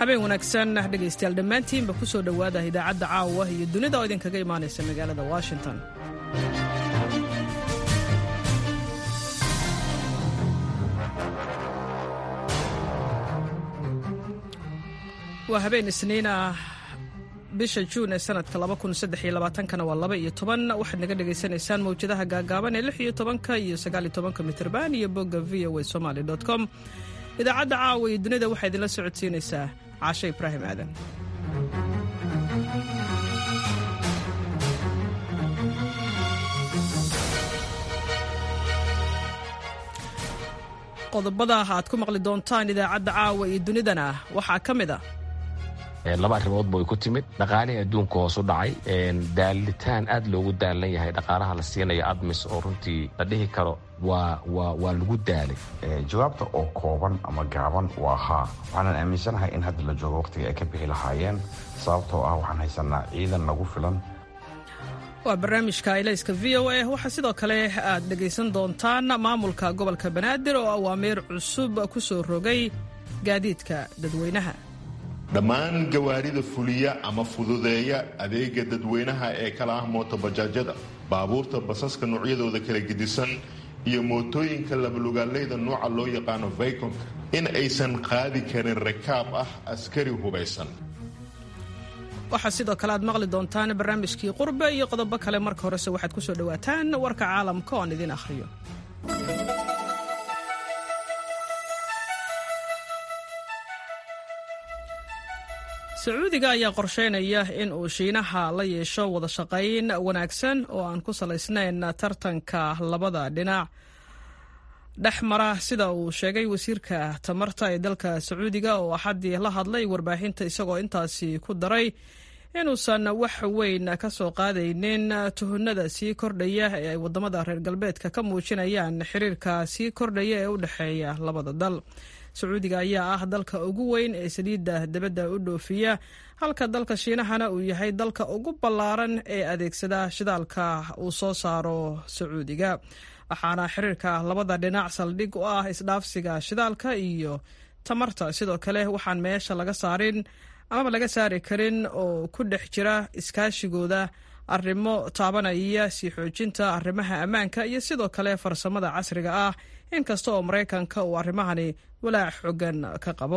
habeen wanaagsan dhegaystayaal dhammaantiinba ku soo dhowaada idaacadda caawa iyo dunida oo idinkaga imaanaysa magaalada washington waa habeen isniin ah bisha juun ee sanadka kana waa laba iyo toban waxaad naga dhagaysanaysaan mawjadaha gaagaaban ee lix iyo tobanka iyo sagaal iyo tobanka mitrban iyo bogga v o a somaly com idaacadda caawa iyo dunida waxaa idinla socodsiinaysaa caashe ibraahim aadan qodobada aad ku maqli doontaan idaacadda caawa iyo dunidana waxaa ka mid a laba arrimoodba way ku timid dhaqaalihii adduunka hoos u dhacay daalitaan aad loogu daalan yahay dhaqaalaha la siinayo admis oo runtii la dhihi karo waa waa waa lagu daalay jawaabta oo kooban ama gaaban waa haa waxaanan aaminsanahay in hadda la joogo wakhtiga ay ka bixi lahaayeen sababtoo ah waxaan haysanaa ciidan nagu filan waa barnaamijka ilayska v o a waxaa sidoo kale aad dhegaysan doontaan maamulka gobolka banaadir oo awaamiir cusub ku soo rogay gaadiidka dadweynaha dhammaan gawaarida fuliya ama fududeeya adeega dadweynaha ee kala ah mootobajaajyada baabuurta basaska noocyadooda kala gedisan iyo mootooyinka labalugaaleyda nooca loo yaqaano vaykonka in aysan qaadi karin rakaab ah askari hubaysan waxaa sidoo kale aad maqli doontaan barnaamijkii qurbe iyo qodobo kale marka horese waxaad ku soo dhowaataan warka caalamka oon idin akhriyo sacuudiga ayaa qorsheynaya in uu shiinaha la yeesho wada shaqayn wanaagsan oo aan ku salaysnayn tartanka labada dhinac dhex mara sida uu sheegay wasiirka tamarta ee dalka sacuudiga oo axaddii la hadlay warbaahinta isagoo intaasi ku daray inuusan wax weyn ka soo qaadaynin tuhunada sii kordhaya ee ay wadamada reer galbeedka ka muujinayaan xiriirka sii kordhaya ee u dhexeeya labada dal sacuudiga ayaa ah dalka ugu weyn ee saliidda dibadda u dhoofiya halka dalka shiinahana uu yahay dalka ugu ballaaran ee adeegsada shidaalka uu soo saaro sacuudiga waxaana xiriirka labada dhinac saldhig u ah isdhaafsiga shidaalka iyo tamarta sidoo kale waxaan meesha laga saarin amaba laga saari karin oo ku dhex jira iskaashigooda arrimo taabanaya sii xoojinta arrimaha ammaanka iyo sidoo kale farsamada casriga ah inkasta oo maraykanka uu arrimahani walaac xoogan ka qabo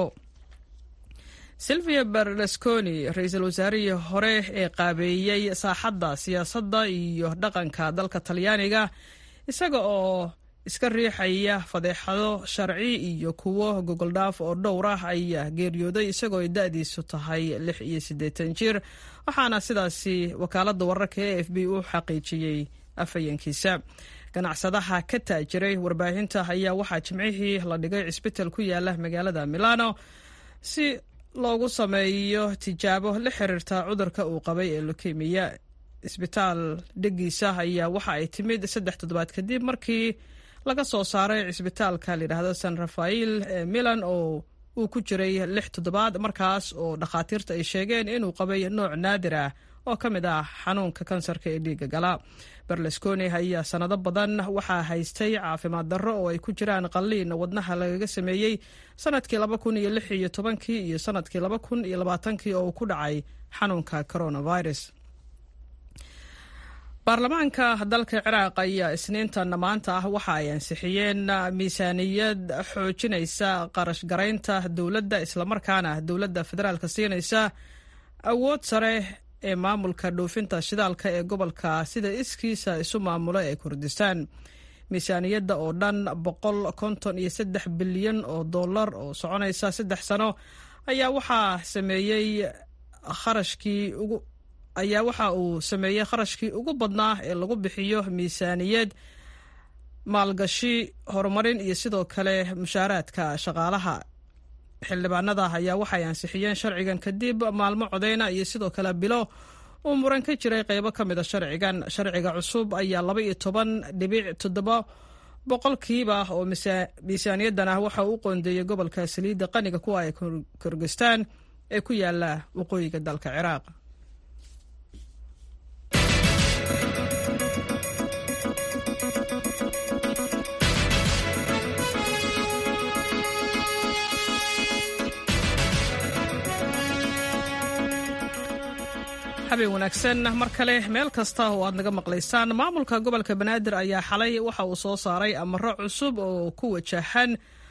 silvia berlusconi ra-iisul wasaarihii hore ee qaabeeyey saaxadda siyaasadda iyo dhaqanka dalka talyaaniga isaga oo iska riixaya fadeexado sharci iyo kuwo gogoldhaaf oo dhowr ah ayaa geeriyooday isagoo ay da-diisu tahay lix iyo siddeetan jir waxaana sidaasi wakaaladda wararka e f b u xaqiijiyey afhayeenkiisa ganacsadaha ka taajiray warbaahinta ayaa waxaa jimcihii la dhigay cisbital ku yaala magaalada milano si loogu sameeyo tijaabo la xiriirta cudurka uu qabay ee lukemiya isbitaal dhigiisa ayaa waxa ay timid saddex toddobaad kadib markii laga soo saaray cisbitaalka layidhaahdo san rafael ee milan oo uu ku jiray lix toddobaad markaas oo dhakhaatiirta ay sheegeen inuu qabay nooc naadir ah oo ka mid ah xanuunka kansarka ee dhiiga gala berlusconi ayaa sanado badan waxaa haystay caafimaad darro oo ay ku jiraan qalliin wadnaha lagaga sameeyey sanadkii laba kun iyo lix iyo tobankii iyo sanadkii laba kun iyo labaatankii oo uu ku dhacay xanuunka coronavirus baarlamaanka dalka ciraaq ayaa isniintan maanta ah waxa ay ansixiyeen miisaaniyad xoojinaysa qarash garaynta dowladda islamarkaana dowladda federaalka siinaysa awood sare ee maamulka dhoofinta shidaalka ee gobolka sida iskiisa isu maamulo ee kurdistaan miisaaniyadda oo dhan boqol konton iyo saddex bilyan oo dollar oo soconaysa saddex sano ayaa waxaa sameeyey kharashkii ugu ayaa waxa uu sameeyey kharashkii ugu badnaa ee lagu bixiyo miisaaniyad maalgashi horumarin iyo sidoo kale mushaaraadka shaqaalaha xildhibaanada ayaa waxay ansixiyeen sharcigan kadib maalmo codeyna iyo sidoo kale bilo uu muran ka jiray qeybo ka mid a sharcigan sharciga cusub ayaa laba iyo toban dhibic toddoba boqolkiiba oo miisaaniyadan ah waxa uu u qoondeeyey gobolka saliidda qaniga kuwa ay kirgistaan ee ku yaala waqooyiga dalka ciraaq habeen wanaagsan mar kale meel kasta oo aad naga maqlaysaan maamulka gobolka banaadir ayaa xalay waxa uu soo saaray amaro cusub oo ku wajahan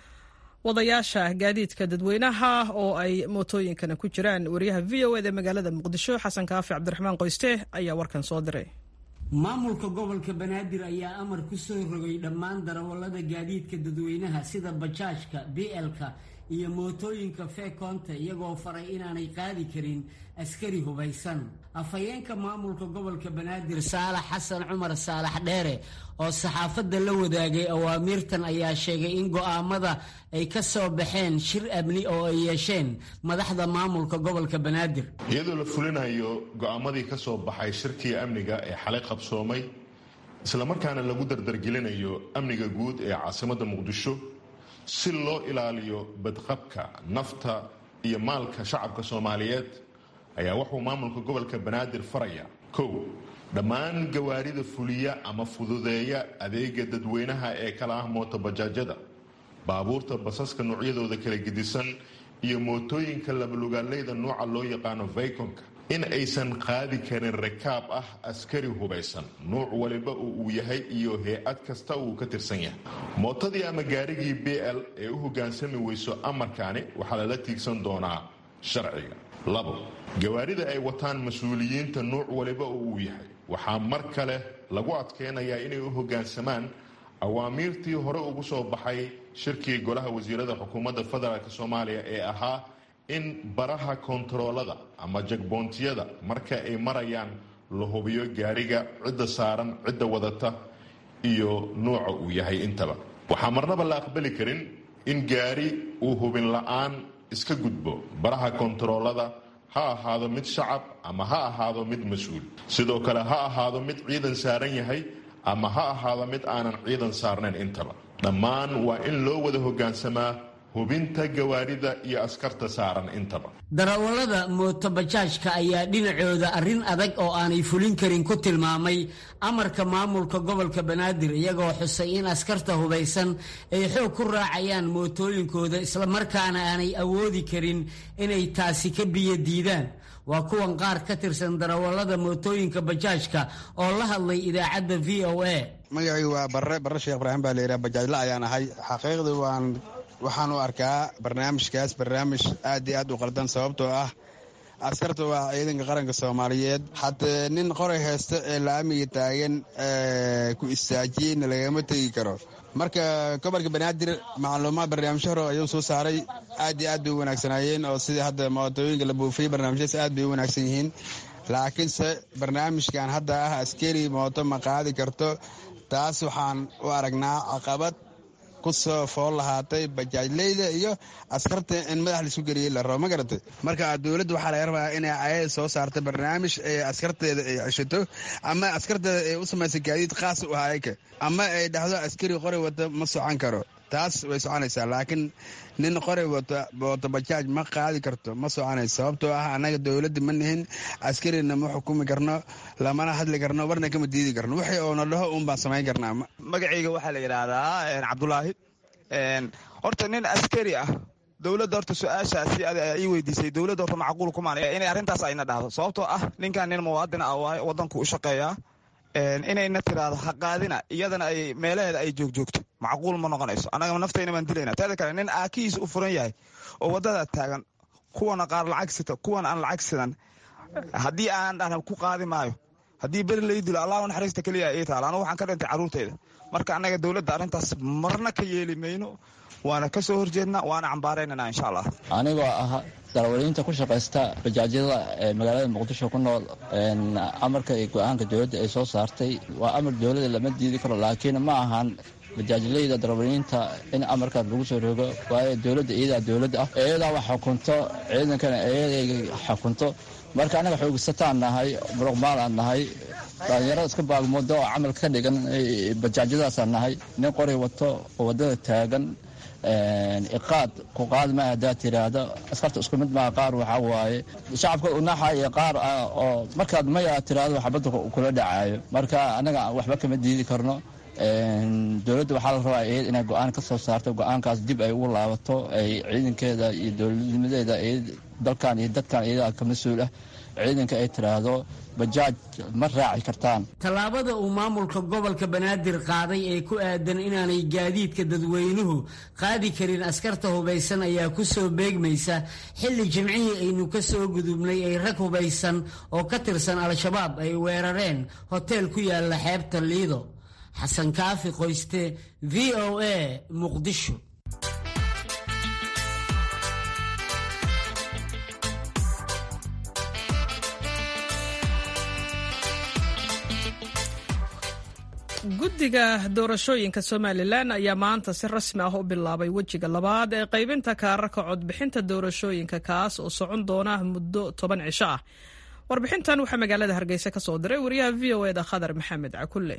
wadayaasha gaadiidka dadweynaha oo ay mootooyinkana ku jiraan wariyaha v o eda magaalada muqdisho xasan kaafi cabdiraxmaan qoyste ayaa warkan soo diray maamulka gobolka banaadir ayaa amar ku soo rogay dhammaan darawallada gaadiidka dadweynaha sida bajaajka blka iyo mootooyinka feekoonta iyagoo faray inaanay qaadi karin askari hubaysan afhayeenka maamulka gobolka banaadir saalax xasan cumar saalax dheere oo saxaafadda la wadaagay awaamiirtan ayaa sheegay in go'aamada ay ka soo baxeen shir amni oo ay yeesheen madaxda maamulka gobolka banaadir iyadoo la fulinayo go'aamadii ka soo baxay shirkii amniga ee xalay qabsoomay islamarkaana lagu dardargelinayo amniga guud ee caasimadda muqdisho si loo ilaaliyo badqabka nafta iyo maalka shacabka soomaaliyeed ayaa wuxuu maamulka gobolka banaadir faraya kow dhammaan gawaarida fuliya ama fududeeya adeega dadweynaha ee kala ah mootobajaajada baabuurta basaska noocyadooda kala gedisan iyo mootooyinka labalugaaleyda nooca loo yaqaano vaykonka in aysan qaadi karin rakaab ah askari hubaysan nuuc waliba oo uu yahay iyo hay-ad kasta uu ka tirsan yahay mootadii ama gaarigii b l ee u hoggaansami weyso amarkaani waxaa lala tiigsan doonaa sharciga labo gawaarida ay wataan mas-uuliyiinta nuuc waliba oo uu yahay waxaa mar kale lagu adkeynayaa inay u hoggaansamaan awaamiirtii hore ugu soo baxay shirkii golaha wasiirada xukuumadda federaalk soomaaliya ee ahaa in baraha kontaroolada ama jagboontiyada marka ay marayaan la hubiyo gaariga cidda saaran cidda wadata iyo nuuca uu yahay intaba waxaa marnaba la aqbali karin in gaari uu hubin la-aan iska gudbo baraha kontaroolada ha ahaado mid shacab ama ha ahaado mid mas-uul sidoo kale ha ahaado mid ciidan saaran yahay ama ha ahaado mid aanan ciidan saarnayn intaba dhammaan waa in loo wada hoggaansamaa hubinta gawaarida iyo askarta saaran intaba darawallada mootobajaajka ayaa dhinacooda arrin adag oo aanay fulin karin ku tilmaamay amarka maamulka gobolka banaadir iyagoo xusay in askarta hubaysan ay xoog ku raacayaan mootooyinkooda islamarkaana aanay awoodi karin inay taasi ka biyo diidaan waa kuwan qaar ka tirsan darawallada mootooyinka bajaajka oo la hadlay idaacadda v o a magacii waa barre barre sheekh ibraahim baa layidhaha bajaajla ayaan ahay xaqiiqdii waan waxaan u arkaa barnaamijkaas barnaamij aad iyo aad u qaldan sababtoo ah askarta waa ciidanka qaranka soomaaliyeed haddee nin qoray haysta ee laamiga taagan ku istaajiyeyna lagama tegi karo marka gobolka banaadir macluumaad barnaamijyo hore ayuu soo saaray aad iyo aad bay u wanaagsanaayeen oo sidii hadda mootooyinka la buufiyey barnaamijyadas aad bay u wanaagsan yihiin laakiinse barnaamijkan hadda ah askari mooto ma qaadi karto taas waxaan u aragnaa caqabad kusoo fool lahaatay bajaajleyda iyo askarta in madax laisku geliyey la rabo ma garatay marka dowladda waxaa laga rabaa inay ayada soo saarta barnaamij ee askarteeda ay ceshato ama askarteeda ay u samaysa gaadiid khaas u ahayka ama ay dhahdo askari qori wata ma socon karo taas way soconaysaa laakiin nin qori wata wata bajaaj ma qaadi karto ma soconayso sababtoo ah annaga dowladda ma nihin askarina ma xukumi karno lamana hadli karno warna kama diidi karno wixii oona dhaho uun baan samayn karnaa magacayga waxaa la yidhaahdaa cabdulaahi horta nin askari ah dowladda horta su-aashaasi ii weydiisay dowladda horta macquul kumaan inay arrintaas ayna dhahdo sababtoo ah ninkan nin muwaadin ah waaye waddanku u shaqeeyaa inayna tiraahdo ha qaadina iyadana ay meelaheeda ay joogjoogto macquul ma noqonayso annaga naftayna baan dilayna teeda kale nin aakihiisa u furan yahay oo waddada taagan kuwana qaar lacag sita kuwan aan lacag sidan haddii aan dhahna ku qaadi maayo haddii beri lay dilo allah naxariista keliya ii taala anugu waxaan ka dhintay carruurtayda marka annaga dowladda arrintaas marna ka yeeli mayno waana ka soo horjeednaa waana cambaaraynana insha allah anigoo ah darawaliinta ku shaqaysta bajaajyada ee magaalada muqdisho ku nool amarka iyo go-aanka dowladda ay soo saartay waa amar dowladda lama diidi karo laakiin ma ahan bajaajleyda darawaliinta in amarkaas lagu soo rogo waayo dowladda iyadaa dowladda ah iyadaa wax xukunto ciidankana iyaday xukunto marka annaga xoogsataan nahay muruqmaalaan nahay dhalinyarada iska baagmoodo oo camalka ka dhigan bajaajyadaasaan nahay nin qori wato oo waddada taagan iqaad ku qaad ma haddaad tiraahdo askarta isku mid maa qaar waxaa waaye shacabka unaxa iyo qaar oo markaad maya tiraahdo xabadda kula dhacaayo marka annaga waxba kama diidi karno dowladda waxaa la rabaa iyad inay go-aan ka soo saarto go-aankaas dib ay ugu laabato ay ciidankeeda iyo dowladnimadeeda dalkan iyo dadkan iyadaa ka mas-uul ah ciidanka ay tiraahdo bajaaj ma raaci kartaan tallaabada uu maamulka gobolka banaadir qaaday ee ku aadan inaanay gaadiidka dadweynuhu qaadi karin askarta hubaysan ayaa ku soo beegmaysa xilli jimcihii aynu ka soo gudubnay ay rag hubaysan oo ka tirsan al-shabaab ay weerareen hoteel ku yaala xeebta liido xasan kaafi qoyste v o a muqdisho guddiga doorashooyinka somalilan ayaa maanta si rasmi ah u bilaabay wejiga labaad ee qaybinta kaararka codbixinta doorashooyinka kaas oo socon doona muddo toban cisho ah warbixintan waxaa magaalada hargeysa ka soo diray wariyaha v o eda khadar maxamed cakulle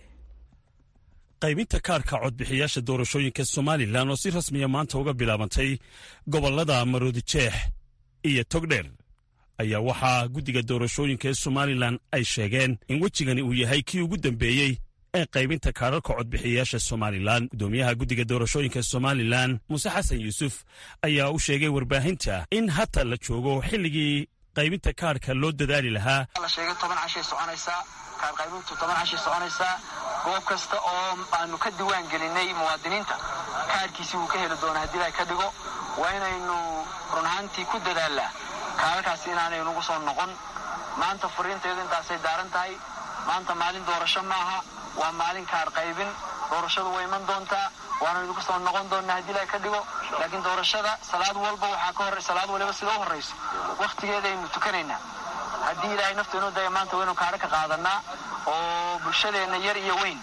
qaybinta kaarka codbixiyaasha doorashooyinka somalilan oo si rasmiya maanta uga bilaabantay gobollada maroodijeex iyo togdheer ayaa waxaa guddiga doorashooyinka ee somalilan ay sheegeen in wejigani uu yahay kii ugu dambeeyey ee qaybinta kaararka codbixiyayaasha somalilan guddoomiyaha guddiga doorashooyinka somalilan muuse xasan yuusuf ayaa u sheegay warbaahinta in hata la joogo xilligii qaybinta kaarhka loo dadaali lahaa la sheegay toban cashay soconaysaa kaar qaybintu toban cashay soconaysaa goob kasta oo aanu ka diwaan gelinay muwaadiniinta kaarkiisii wuu ka heli doona haddii la ka dhigo waa inaynu run ahaantii ku dadaalnaa kaararkaasi inaanay nagu soo noqon maanta furiinteedu intaasay daaran tahay maanta maalin doorasho maaha waa maalin kaar qaybin doorashadu way iman doontaa waana idinku soo noqon doonnaa haddii la ka dhigo laakiin doorashada salaad walba waxaa ka hor salaad waliba sida u horrayso wakhtigeeda aynu tukanaynaa haddii ilaahay naftu inuu daya maanta waynu kaara ka qaadanaa oo bulshadeenna yar iyo weyn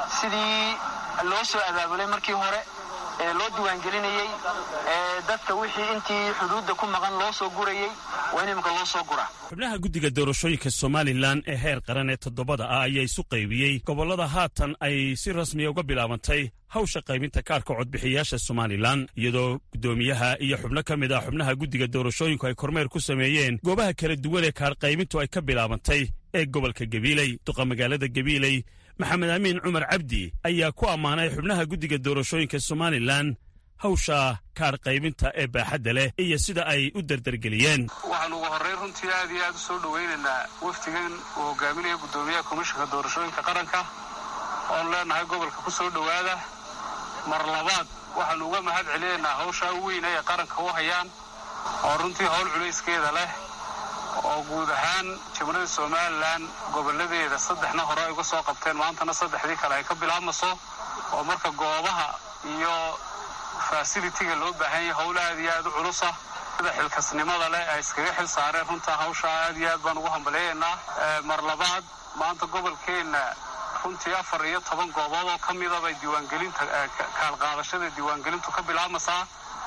sidii loo soo abaabulay markii hore ee loo diiwaangelinayey ee dadka wixii intii xuduudda ku maqan loo soo gurayey waa in iminka loo soo guraa xubnaha guddiga doorashooyinka somalilan ee heer qaran ee toddobada ah ayaa isu qaybiyey gobollada haatan ay si rasmiya uga bilaabantay hawsha qaybinta kaarka codbixiyayaasha somalilan iyadoo guddoomiyaha iyo xubno ka mid ah xubnaha guddiga doorashooyinku ay kormeer ku sameeyeen goobaha kala duwan ee kaar qaybintu ay ka bilaabantay ee gobolka gabiiley duqa magaalada gabiiley maxamed amiin cumar cabdi ayaa ku ammaanay xubnaha guddiga doorashooyinka somalilan hawsha kaar qaybinta ee baaxadda leh iyo sida ay u dardargeliyeen waxaan ugu horrayn runtii aad iyo aad u soo dhowaynaynaa wafdigan uu hogaaminaya guddoomiyaha komishinka doorashooyinka qaranka oon leenahay gobolka ku soo dhowaada mar labaad waxaannu uga mahad celinaynaa hawshaa u weyna ay qaranka u hayaan oo runtii howl culayskeeda leh oo guud ahaan jimlada somalilan gobolladeeda saddexna hore ay uga soo qabteen maantana saddexdii kale ay ka bilaabmaso oo marka goobaha iyo fasilitiga loo baahan yahay howla aad iyo aad u culusa sida xilkasnimada leh ay iskaga xil saareen runtaa hawshaa aad iyo aad baan ugu hambaleeyaynaa mar labaad maanta gobolkeenna runtii afar iyo toban goobood oo ka mida bay diiwaangelinta kaalqaadashada diiwaangelintu ka bilaabmasaa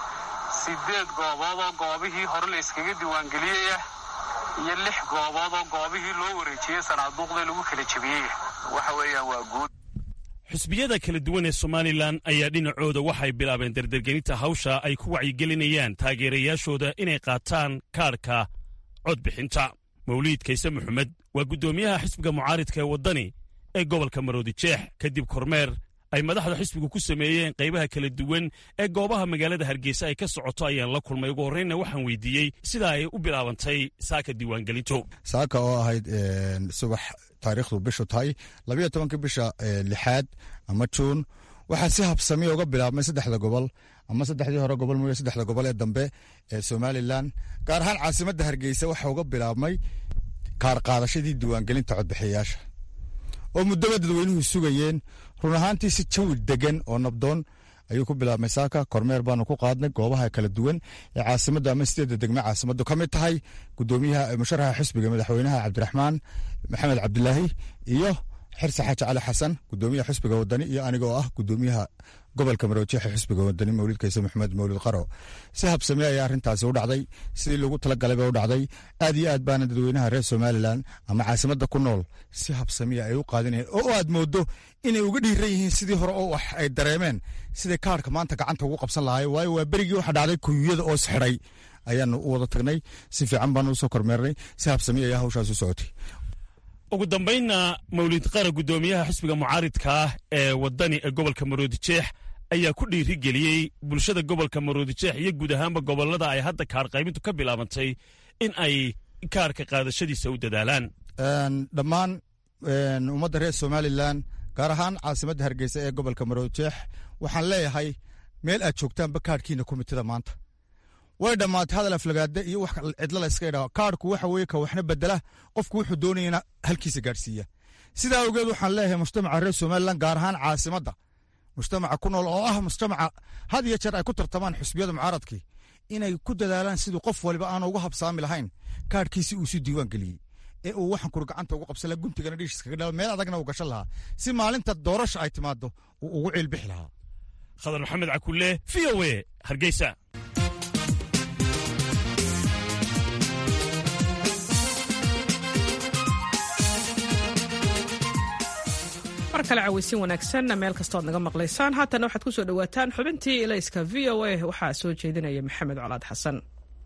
sideed goobood oo goobihii hore la iskaga diiwaangeliyaya iyo lix goobood oo goobihii loo wareejiyey sanaaduuqda lagu kala jebiyey waxa weeyaan waa guud xusbiyada kala duwan ee somalilan ayaa dhinacooda waxay bilaabeen dardargelinta hawsha ay ku wacyigelinayaan taageerayaashooda inay qaataan kaarhka codbixinta mawliid kayse maxamed waa guddoomiyaha xisbiga mucaaridka ee waddani ee gobolka maroodijeex kadib kormeer ay madaxda xisbigu ku sameeyeen qaybaha kala duwan ee goobaha magaalada hargeysa ay ka socoto ayaan la kulmay ugu horreynna waxaan weydiiyey sida ay u bilaabantay saaka diiwaangelintu saaka oo ahayd subax taariikhdu bishu tahay labayo tobanka bisha lixaad ama juun waxaa si habsamiya uga bilaabmay saddexda gobol ama saddexdii hore gobol mooye saddexda gobol ee dambe ee somalilan gaar ahaan caasimadda hargeysa waxaa uga bilaabmay kaar qaadashadii diiwaangelinta codbixiyayaasha oo muddaba dadweynuhu sugayeen run ahaantii si jawi degan oo nabdoon ayuu ku bilaabmay saaka kormeer baanu ku qaadnay goobaha kala duwan ee caasimada ama sideedda degme caasimadu ka mid tahay gudoomiyaha musharaxa xisbiga madaxweynaha cabdiraxmaan maxamed cabdilaahi iyo xirse xaaji cali xasan gudoomiyaha xisbiga wadani iyo aniga oo ah gudoomiyaha gobolka maroojeexa xisbiga wadani mawlid kayse maxamed mawlid qaro si habsame ayaa arrintaasi u dhacday sidii loogu talagalay ba u dhacday aad iyo aad baana dadweynaha reer somalilan ama caasimada ku nool si habsamiya ay u qaadinayeen oo aad moodo inay uga dhiiran yihiin sidii hore oo wax ay dareemeen siday kaarhka maanta gacanta ugu qabsan lahaay waayo waa berigii waxa dhacday kuyuyada oo isxidhay ayaanu u wada tagnay si fiican baanu usoo kormeernay si habsamiya ayaa hawshaas u socotay ugu dambaynna mawlid qara guddoomiyaha xisbiga mucaaridka ah ee waddani ee gobolka maroodijeex ayaa ku dhiirigeliyey bulshada gobolka maroodijeex iyo guud ahaanba gobollada ay hadda kaar qaybintu ka bilaabantay in ay kaarka qaadashadiisa u dadaalaan dhammaan ummadda reer somalilan gaar ahaan caasimadda hargeysa ee gobolka maroodijeex waxaan leeyahay meel aad joogtaanba kaarhkiina komitida maanta way dhammaatay hadal aflagaade iyo wax cidlo la iska idhaho kaarhku waxa weye ka waxna bedela qofku wuxuu doonayana halkiisa gaadhsiiya sidaa awgeed waxaan leeyahay mujtamaca reer somalilan gaar ahaan caasimadda mujtamaca ku nool oo ah mujtamaca had iyo jeer ay ku tartamaan xusbiyada mucaaradkii inay ku dadaalaan siduu qof waliba aanu uga habsaami lahayn kaarhkiisi uu si diiwaan geliyey ee uu waxan kuri gacanta ugu qabsan laha guntigana dhiishiskaga dhalo meel adagna uu gashan lahaa si maalinta doorasha ay timaado uu ugu ciilbixi lahaa khadar maxamed cakulle v o e hargeysa mar kale caweysin wanaagsan meel kastood naga maqlaysaan haatana waxaad ku soo dhowaataan xubintii ilayska v o a waxaa soo jeedinaya maxamed colaad xasan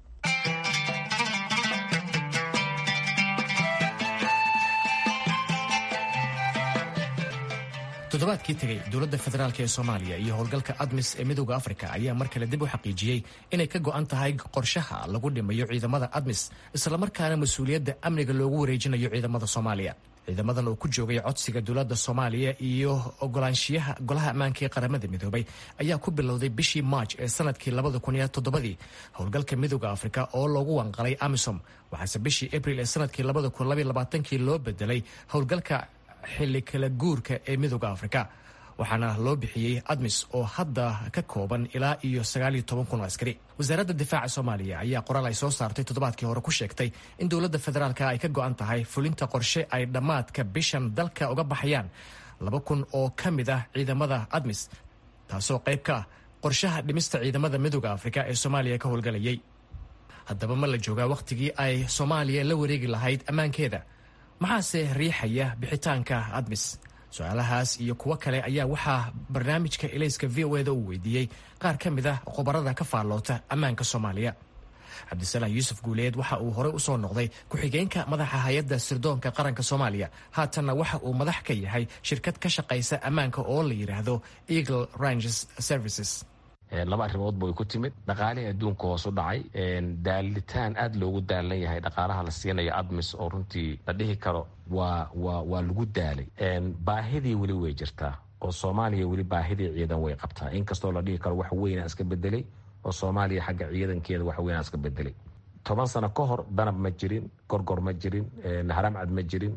toddobaadkii tegey dowladda federaalk ee soomaaliya iyo howlgalka admis ee midooda afrika ayaa mar kale dib u xaqiijiyey inay ka go'an tahay qorshaha lagu dhimayo ciidamada admis islamarkaana mas-uuliyadda amniga loogu wareejinayo ciidamada soomaaliya ciidamadan oo ku joogay codsiga dowladda soomaaliya iyo ogolaanshiyaha golaha ammaanka ee qaramada midoobay ayaa ku bilowday bishii maaj ee sanadkii labada kun iyo toddobadii howlgalka midooda afrika oo loogu wanqalay amisom waxaase bishii abril ee sanadkii labada kun labaiyo labaatankii loo bedelay howlgalka xilli kala guurka ee midooda afrika waxaana loo bixiyey admis oo hadda ka kooban ilaa iyo sagaaliyo toban kun oo askari wasaaradda difaaca soomaaliya ayaa qoraal ay soo saartay toddobaadkii hore ku sheegtay in dowladda federaalka ay ka go'an tahay fulinta qorshe ay dhammaadka bishan dalka uga baxayaan laba kun oo ka mid ah ciidamada admis taasoo qayb ka ah qorshaha dhimista ciidamada midooda afrika ee soomaaliya ka howlgalayay haddaba ma la joogaa wakhtigii ay soomaaliya la wareegi lahayd ammaankeeda maxaase riixaya bixitaanka admis su-aalahaas iyo kuwo kale ayaa waxaa barnaamijka elayska v o eda uu weydiiyey qaar ka mid ah khubarada ka faalloota ammaanka soomaaliya cabdisalaam yuusuf guuleed waxa uu horey usoo noqday ku-xigeenka madaxa hay-adda sirdoonka qaranka soomaaliya haatanna waxa uu madax ka yahay shirkad ka shaqaysa ammaanka oo la yidhaahdo eagle ranges services laba arrimoodba way ku timid dhaqaalihii adduunka hoos u dhacay daalitaan aad loogu daalan yahay dhaqaalaha la siinayo admis oo runtii la dhihi karo waa wa waa lagu daalay baahidii weli way jirtaa oo soomaaliya weli baahidii ciidan way qabtaa inkastoo la dhihi karo wax weynaa iska bedelay oo soomaaliya xagga ciidankeeda wax weynaa iska bedelay toban sano ka hor danab ma jirin gorgor ma jirin haramcad ma jirin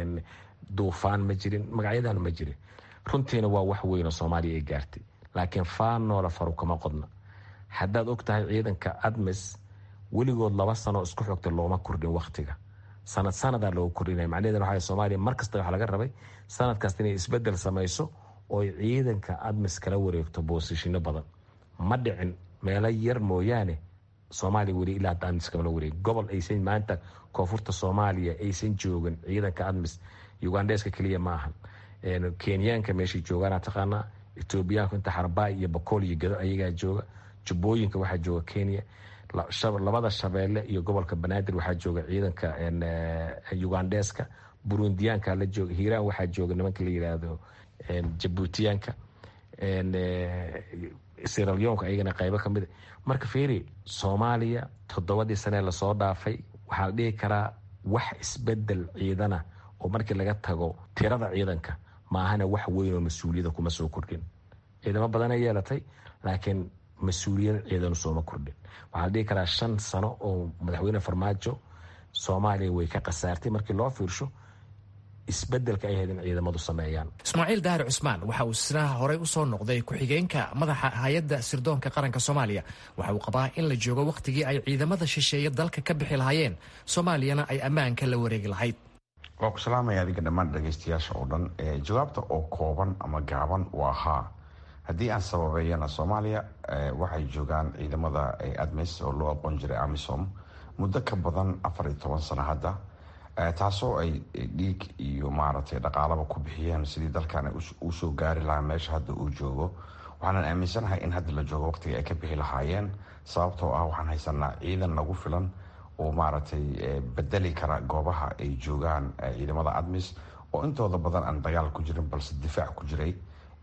duufaan ma jirin magacyadan ma jirin runtiina waa wax weyn oo soomaaliya ay gaartay laakiin faanoola faru kama qodna haddaad og tahay ciidanka admis weligood laba sano isku xogta looma kordhin wakhtiga sanad sanadaa looga kordhinaya macnaheed waxa soomaaliya mar kasta waxa laga rabay sanad kasta inay isbedel samayso ooy ciidanka admis kala wareegto boosishino badan ma dhicin meelo yar mooyaane soomaaliya weli ilaa hadda admis kamala wareegi gobol aysan maanta koonfurta soomaaliya aysan joogin ciidanka admis ugandheska keliya ma ahan kenyaanka meeshay joogaana taqaanaa etoobiyaanku inta xarbaay iyo bakool iyo gado ayagaa jooga jubbooyinka waxaa jooga kenya labada shabeelle iyo gobolka banaadir waxaa jooga ciidanka ugandheska burundiyaanka la jooga hiiraan waxaa jooga nimanka la yiraahdo jabuutiyaanka siralyoonka ayagana qaybo ka mida marka fiiri soomaaliya toddobadii sanee lasoo dhaafay waxaa la dhihi karaa wax isbedel ciidana oo markii laga tago tirada ciidanka maahana wax weyn oo mas-uuliyada kuma soo kordhin ciidamo badana yeelatay laakiin mas-uuliyad ciidanu sooma kordhin waxaa la dhihi karaa shan sano oo madaxweyne farmaajo soomaaliya way ka khasaartay markii loo fiirsho isbedelka ay ahayd in ciidamadu sameeyaan ismaaciil daahir cusmaan waxa uu isna horey usoo noqday ku-xigeenka madaxa hay-adda sirdoonka qaranka soomaaliya waxa uu qabaa in la joogo wakhtigii ay ciidamada shisheeye dalka ka bixi lahaayeen soomaaliyana ay ammaanka la wareegi lahayd waa ku salaamaya adiga dhammaan dhagaystayaasha oo dhan jawaabta oo kooban ama gaaban waa haa haddii aan sababeeyana soomaaliya waxay joogaan ciidamada admis oo loo aqoon jiray amisom muddo ka badan afar iyo toban sano hadda taasoo ay dhiig iyo maaragtay dhaqaalaba ku bixiyeen sidii dalkan uu soo gaari lahaa meesha hadda uu joogo waxaanan aaminsanahay in hadda la joogo waqtiga ay ka bixi lahaayeen sababtoo ah waxaan haysanaa ciidan nagu filan oo maaragtay bedeli kara goobaha ay joogaan ciidamada admis oo intooda badan aan dagaal ku jirin balse difaac ku jiray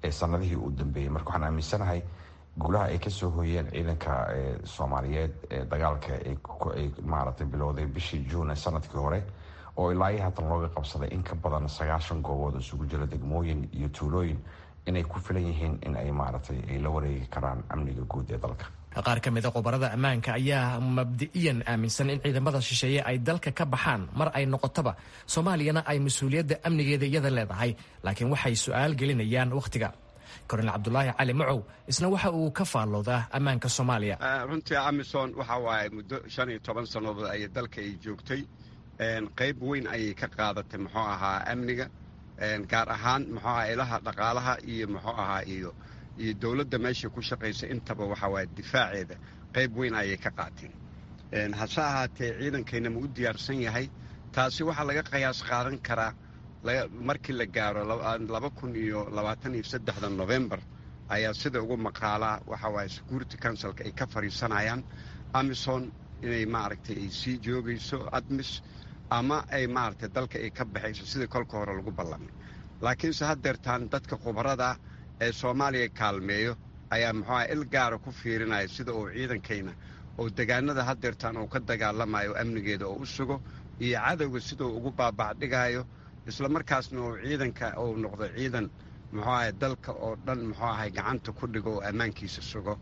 sanadihii uu dambeeyey marka waxaan aaminsanahay guulaha ay kasoo hoyeen ciidanka soomaaliyeed ee dagaalka ay maaragtay bilowday bishii juun sanadkii hore oo ilaa iyo haatan looga qabsaday in ka badan sagaashan goobood isugu jira degmooyin iyo tuulooyin inay ku filan yihiin in ay maaragtay ay la wareegi karaan amniga guud ee dalka qaar ka mid a khubarada ammaanka ayaa mabdi'iyan aaminsan in ciidamada shisheeye ay dalka ka baxaan mar ay noqotoba soomaaliyana ay mas-uuliyadda amnigeeda iyada leedahay laakiin waxay su-aal gelinayaan wakhtiga kornel cabdulaahi cali macow isna waxa uu ka faalloodaa ammaanka soomaaliya runtii amisom waxa waaye muddo shan iyo toban sannadood ay dalka ay joogtay qayb weyn ayay ka qaadatay muxuu ahaa amniga gaar ahaan muxuu ahaa ilaha dhaqaalaha iyo muxuu ahaa iyo iyo dowladda meesha ku shaqaysa intaba waxa waaye difaaceeda qayb weyn ayay ka qaateen hase ahaatee ciidankayna ma u diyaarsan yahay taasi waxaa laga qiyaas qaadan karaa markii la gaaro laba kun iyo labaatan iyo saddexda novembar ayaa sida ugu maqaalaa waxa waaye security councilka ay ka fadhiisanayaan amison inay maaragtay ay sii joogayso admis ama ay maaragtay dalka ay ka baxayso sidii kolka hore lagu ballamay laakiinse haddeertaan dadka khubarada ee soomaaliya kaalmeeyo ayaa muxuuaha il gaara ku fiirinaya sida uu ciidankayna oo degaanada haddeertaan uu ka dagaalamayo amnigeeda oo u sugo iyo cadowga sida uu ugu baabacdhigayo isla markaasna uu ciidanka uu noqdo ciidan muxuu ahay dalka oo dhan muxuu ahay gacanta ku dhigo oo ammaankiisa sugo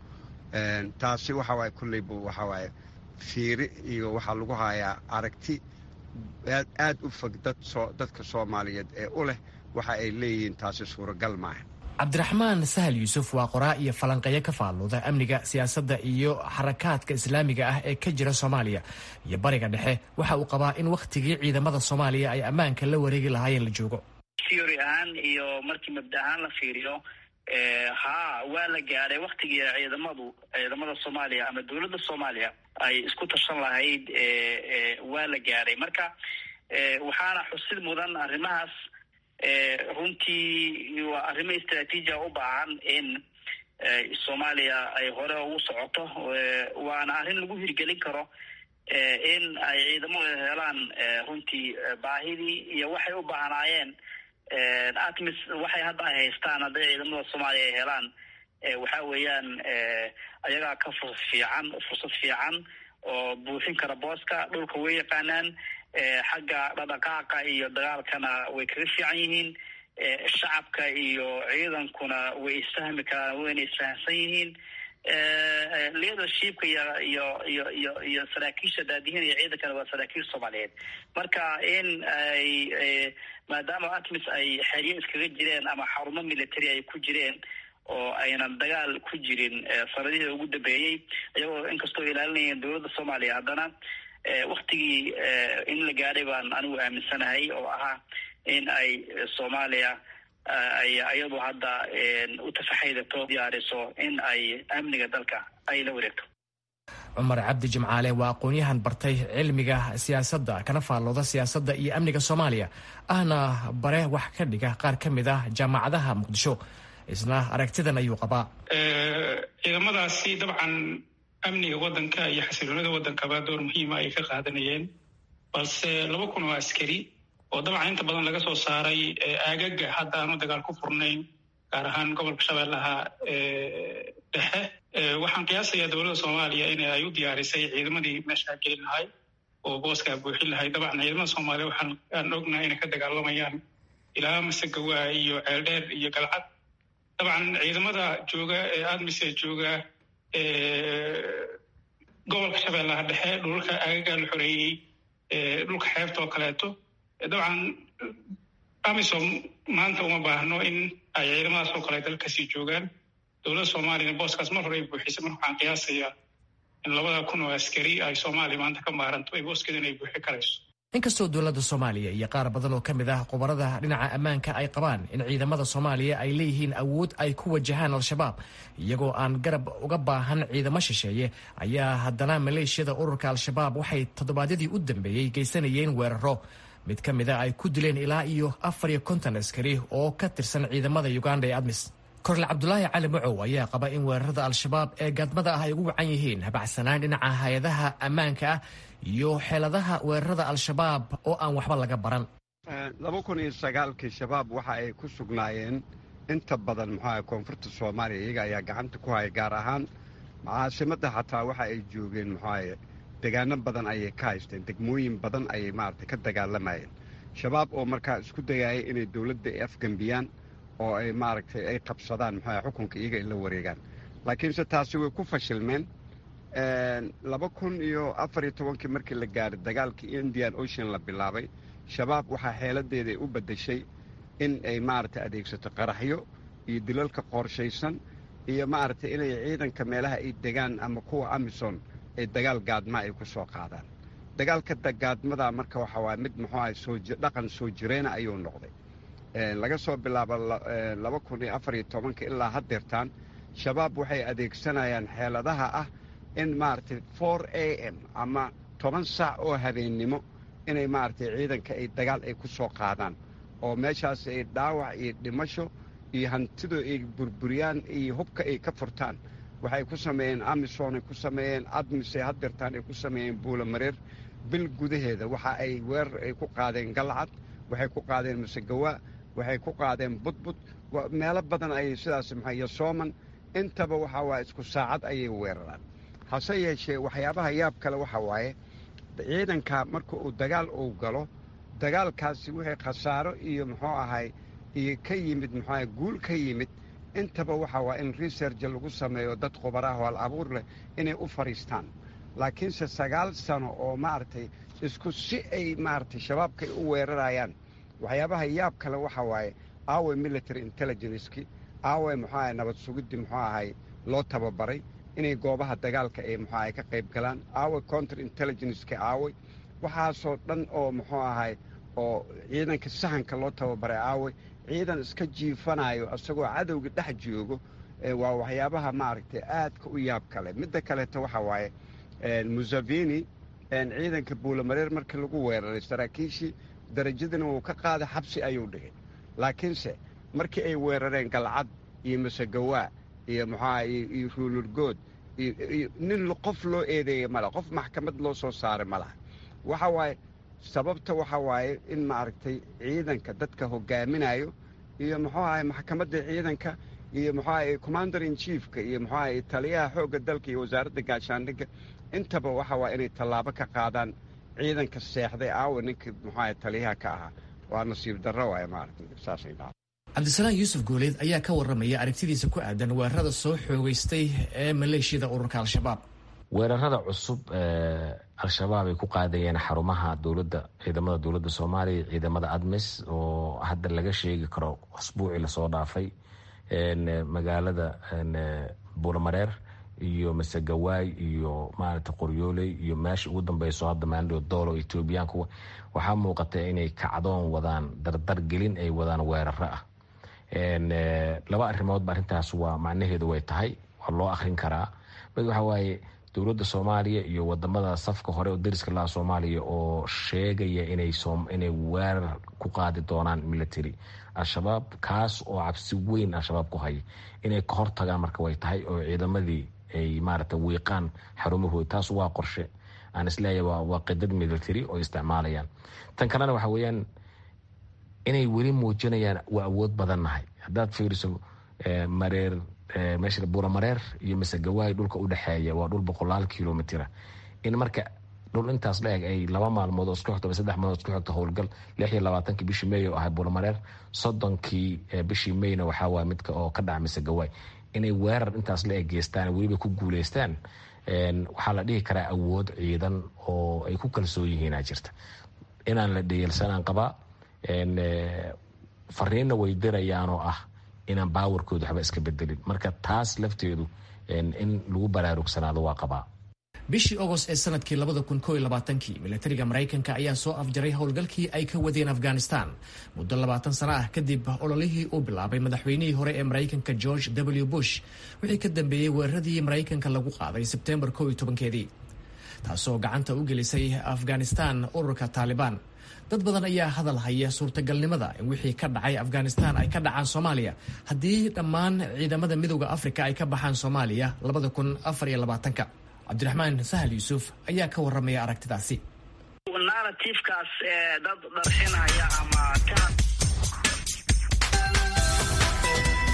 taasi waxa waaye kulleybu waxa waaye fiiri iyo waxaa lagu hayaa aragti aad u fog dadka soomaaliyeed ee u leh waxa ay leeyihiin taasi suuragal maaha cabdiraxmaan sahal yuusuf waa qoraa iyo falanqeeyo ka faallooda amniga siyaasadda iyo xarakaadka islaamiga ah ee ka jira soomaaliya iyo bariga dhexe waxa uu qabaa in wakhtigii ciidamada soomaaliya ay ammaanka la wareegi lahaayeen la joogo theory ahaan iyo markii mabda ahaan la fiiriyo haa waa la gaadhay waktigii ciidamadu ciidamada soomaaliya ama dowladda soomaaliya ay isku tashan lahayd waa la gaadhay marka waxaana xusid mudan arrimahaas runtii waa arrimo istraatiijia u baahan in soomaaliya ay hore ugu socoto waana arrin lagu hirgelin karo in ay ciidamadu helaan runtii baahidii iyo waxay u baahnaayeen atmis waxay hadda ay haystaan hadday ciidamada soomaaliya ay helaan waxa weeyaan ayagaa ka fursad fiican fursad fiican oo buuxin kara booska dhulka way yaqaanaan xagga dhadhaqaaqa iyo dagaalkana way kaga fiican yihiin shacabka iyo ciidankuna way isfahmi karaan wayna isfahamsan yihiin leadershipka iyo iyo iyo iyo iyo saraakiisha daadihin iyo ciidankana waa saraakiil soomaaliyeed marka in ay maadaama atmis ay xeryo iskaga jireen ama xarumo military ay ku jireen oo aynan dagaal ku jirin sanadihii ugu dambeeyey iyagoo inkastoo ilaalinayeen dowladda soomaaliya haddana waktigii in la gaadhay baan anigu aaminsanahay oo ahaa in ay soomaaliya ay iyadu hadda u tafaxaydato diyaariso in ay amniga dalka ay la wareegto cumar cabdi jimcaale waa aqoon-yahan bartay cilmiga siyaasadda kana faallooda siyaasadda iyo amniga soomaaliya ahna bare wax ka dhiga qaar ka mid ah jaamacadaha muqdisho isna aragtidan ayuu qabaa ciidamadaasi dabcan amniga waddanka iyo xasiloonida waddankaba door muhiima ay ka qaadanayeen balse laba kun oo askari oo dabcan inta badan laga soo saaray aagaga hadda aanu dagaal ku furnayn gaar ahaan gobolka shabeellaha dhexe waxaan qiyaasayaa dowladda soomaaliya in ay u diyaarisay ciidamadii meeshaa gelin lahay oo booskaa buuxin lahay dabcan ciidamada soomaaliya waxaan aan ognahay inay ka dagaalamayaan ilaa masegawaa iyo ceeldheer iyo galcad dabcan ciidamada jooga ee admise jooga gobolka shabeellaha dhexe dhulka aagaga la xoreeyey dhulka xeebta oo kaleeto dabcan amisom maanta uma baahno in ay ciidamadaas oo kale dalkasii joogaan dowladda soomaaliyana booskaas mar hore ay buuxisay marka waxaan qiyaasayaa in labada kun oo askari ay soomaaliya maanta ka maaranto ay booskeedana ay buuxi karayso inkastoo dowladda soomaaliya iyo qaar badan oo ka mid ah khubarada dhinaca ammaanka ay qabaan in ciidamada soomaaliya ay leeyihiin awood ay ku wajahaan al-shabaab iyagoo aan garab uga baahan ciidamo shisheeye ayaa haddana maleeshiyada ururka al-shabaab waxay toddobaadyadii u dambeeyey geysanayeen weeraro mid ka mid a ay ku dileen ilaa iyo afar iyo konton askari oo ka tirsan ciidamada uganda ee admis korle cabdulaahi cali macow ayaa qaba in weerarada al-shabaab ee gaadmada ah ay ugu wacan yihiin habacsanaan dhinaca hay-adaha ammaanka ah iyo xeeladaha weerarada al-shabaab oo aan waxba laga baran laba kun iyo sagaalkii shabaab waxa ay ku sugnaayeen inta badan muxuaha koonfurta soomaaliya iyaga ayaa gacanta ku haya gaar ahaan caasimadda xataa waxa ay joogeen muxuaha degaano badan ayay ka haysteen degmooyin badan ayay maaragtay ka dagaalamayeen shabaab oo markaa isku dayaya inay dowladda ay afgembiyaan oo ay maaragtay ay qabsadaan muxuaha xukunka iyaga ay la wareegaan laakiinse taasi way ku fashilmeen laba kun iyo afar iyo tobankii markii la gaaray dagaalkii indian ocean la bilaabay shabaab waxaa xeeladeeda ay u beddeshay in ay maaragtay adeegsato qaraxyo iyo dilalka qorshaysan iyo maaragtay inay ciidanka meelaha ay degaan ama kuwa amison ay dagaal gaadma ay ku soo qaadaan dagaalka gaadmada marka waxa waaya mid muxuu ahay soo dhaqan soo jireyna ayuu noqday laga soo bilaabo laba kun iyo afar iyo tobanka ilaa haddeertaan shabaab waxay adeegsanayaan xeeladaha ah in maaragtay for a m ama toban saac oo habeennimo inay maaragtay ciidanka ay dagaal ay ku soo qaadaan oo meeshaas ay dhaawac iyo dhimasho iyo hantidu ay burburiyaan iyo hubka ay ka furtaan waxay ku sameeyeen amison ay ku sameeyeen admis ay haddeertaan ay ku sameeyeen buulamareer bil gudaheeda waxa ay weerar ay ku qaadeen galcad waxay ku qaadeen masegawa waxay ku qaadeen budbud meelo badan ayay sidaas maxaa yosooman intaba waxa waaye isku saacad ayay weeraraan hase yeeshee waxyaabaha yaab kale waxa waaye ciidanka marka uu dagaal uu galo dagaalkaasi wixii khasaaro iyo muxuu ahay iyo ka yimid muxuu ahay guul ka yimid intaba waxa waa in research lagu sameeyo dad khubaraah oo al abuur leh inay u fadhiistaan laakiinse sagaal sano oo maaragtay isku si ay maaragtay shabaabkay u weerarayaan waxyaabaha yaab kale waxa waaye aaway military intelligenceki aaway muxuu ahay nabad sugiddi muxuu ahay loo tababaray inay goobaha dagaalka ay muxuu ahay ka qayb galaan aaway counter intelligenceki aaway waxaasoo dhan oo muxuu ahay oo ciidanka sahanka loo tababaray aaway ciidan iska jiifanayo isagoo cadowga dhex joogo waa waxyaabaha maaragtay aadka u yaab kale midda kaleeto waxa waaye museveni ciidanka buulamareer markii lagu weeraray saraakiishii darajadina wuu ka qaaday xabsi ayuu dhigay laakiinse markii ay weerareen galcad iyo masegawaa iyo muxuaha iyo ruulurgood iyo nin qof loo eedeeyey male qof maxkamad loo soo saaray ma laha waxa waaye sababta waxa waaye in maaragtay ciidanka dadka hogaaminayo iyo muxuu ahay maxkamadda ciidanka iyo muxuu ahay commander in chiefka iyo muxuu ahay taliyaha xoogga dalka iyo wasaaradda gaashaandhigga intaba waxa waa inay tallaabo ka qaadaan ciidanka seexday aawa ninkii muxuu ahay taliyaha ka ahaa waa nasiib darro waaye maaragtay saasay dhaca cabdisalaan yuusuf guuleed ayaa ka warramaya aragtidiisa ku aadan weerarada soo xoogeystay ee maleeshiyada ururka al-shabaab weerarada cusub al-shabaab ay ku qaadayeen xarumaha dowladda ciidamada dowladda soomaaliya ciidamada admis oo hadda laga sheegi karo asbuucii lasoo dhaafay magaalada buulamareer iyo masegawaay iyo maaragta qoryooley iyo meesha ugu dambeyso hadda maandho doolo etoobiyaanku waxaa muuqata inay kacdoon wadaan dardar gelin ay wadaan weeraro ah laba arrimoodba arrintaas waa macnaheedu way tahay waa loo akhrin karaa mid waxa waaye dowladda soomaaliya iyo wadamada safka hore oo dariska laha soomaaliya oo sheegaya inay weerar ku qaadi doonaan military al-shabaab kaas oo cabsi weyn al-shabaab ku haya inay ka hortagaan marka way tahay oo ciidamadii ay maaragta wiiqaan xarumahooda taas waa qorshe aan isleeyahay waa qidad military oo isticmaalayaan tan kalena waxa weeyaan inay weli muujinayaan waa awood badan nahay haddaad fiiriso mareer meesha buuramareer iyo masegawaay dhulka u dhexeeya waa dhul boqolaal kilomitira in marka dhul intaas la eg ay laba maalmood oo isku xigto saddex maalmood isku xigto howlgal lix iyo labaatankii bishii may oo ahay buuramareer soddonkii bishii mayna waxaa waaya midka oo ka dhaca masegawaay inay weerar intaas la eg geystaan weliba ku guuleystaan waxaa la dhihi karaa awood ciidan oo ay ku kalsoon yihiinaa jirta inaan la dhayalsanaan qabaa fariinna way dirayaan oo ah inaan baawarkooda waxba iska bedelin marka taas lafteedu in lagu baraarugsanaado waa qabaa bishii ogost ee sanadkii labada kun koo iyo labaatankii militariga maraykanka ayaa soo afjaray howlgalkii ay ka wadeen afghanistan muddo labaatan sano ah kadib ololihii uu bilaabay madaxweynihii hore ee maraykanka george w bush wixii ka dambeeyey weeraradii maraykanka lagu qaaday sebtembar koo iyo tobankeedii taasoo gacanta u gelisay afghanistan ururka taalibaan dad badan ayaa hadal haya suurtagalnimada in wixii ka dhacay afghanistan ay ka dhacaan soomaaliya haddii dhammaan ciidamada midooda afrika ay ka baxaan soomaaliya labada kun afar iyo labaatanka cabdiraxmaan sahal yuusuf ayaa ka warramaya aragtidaasi narratifekaas dad dharxinaya ama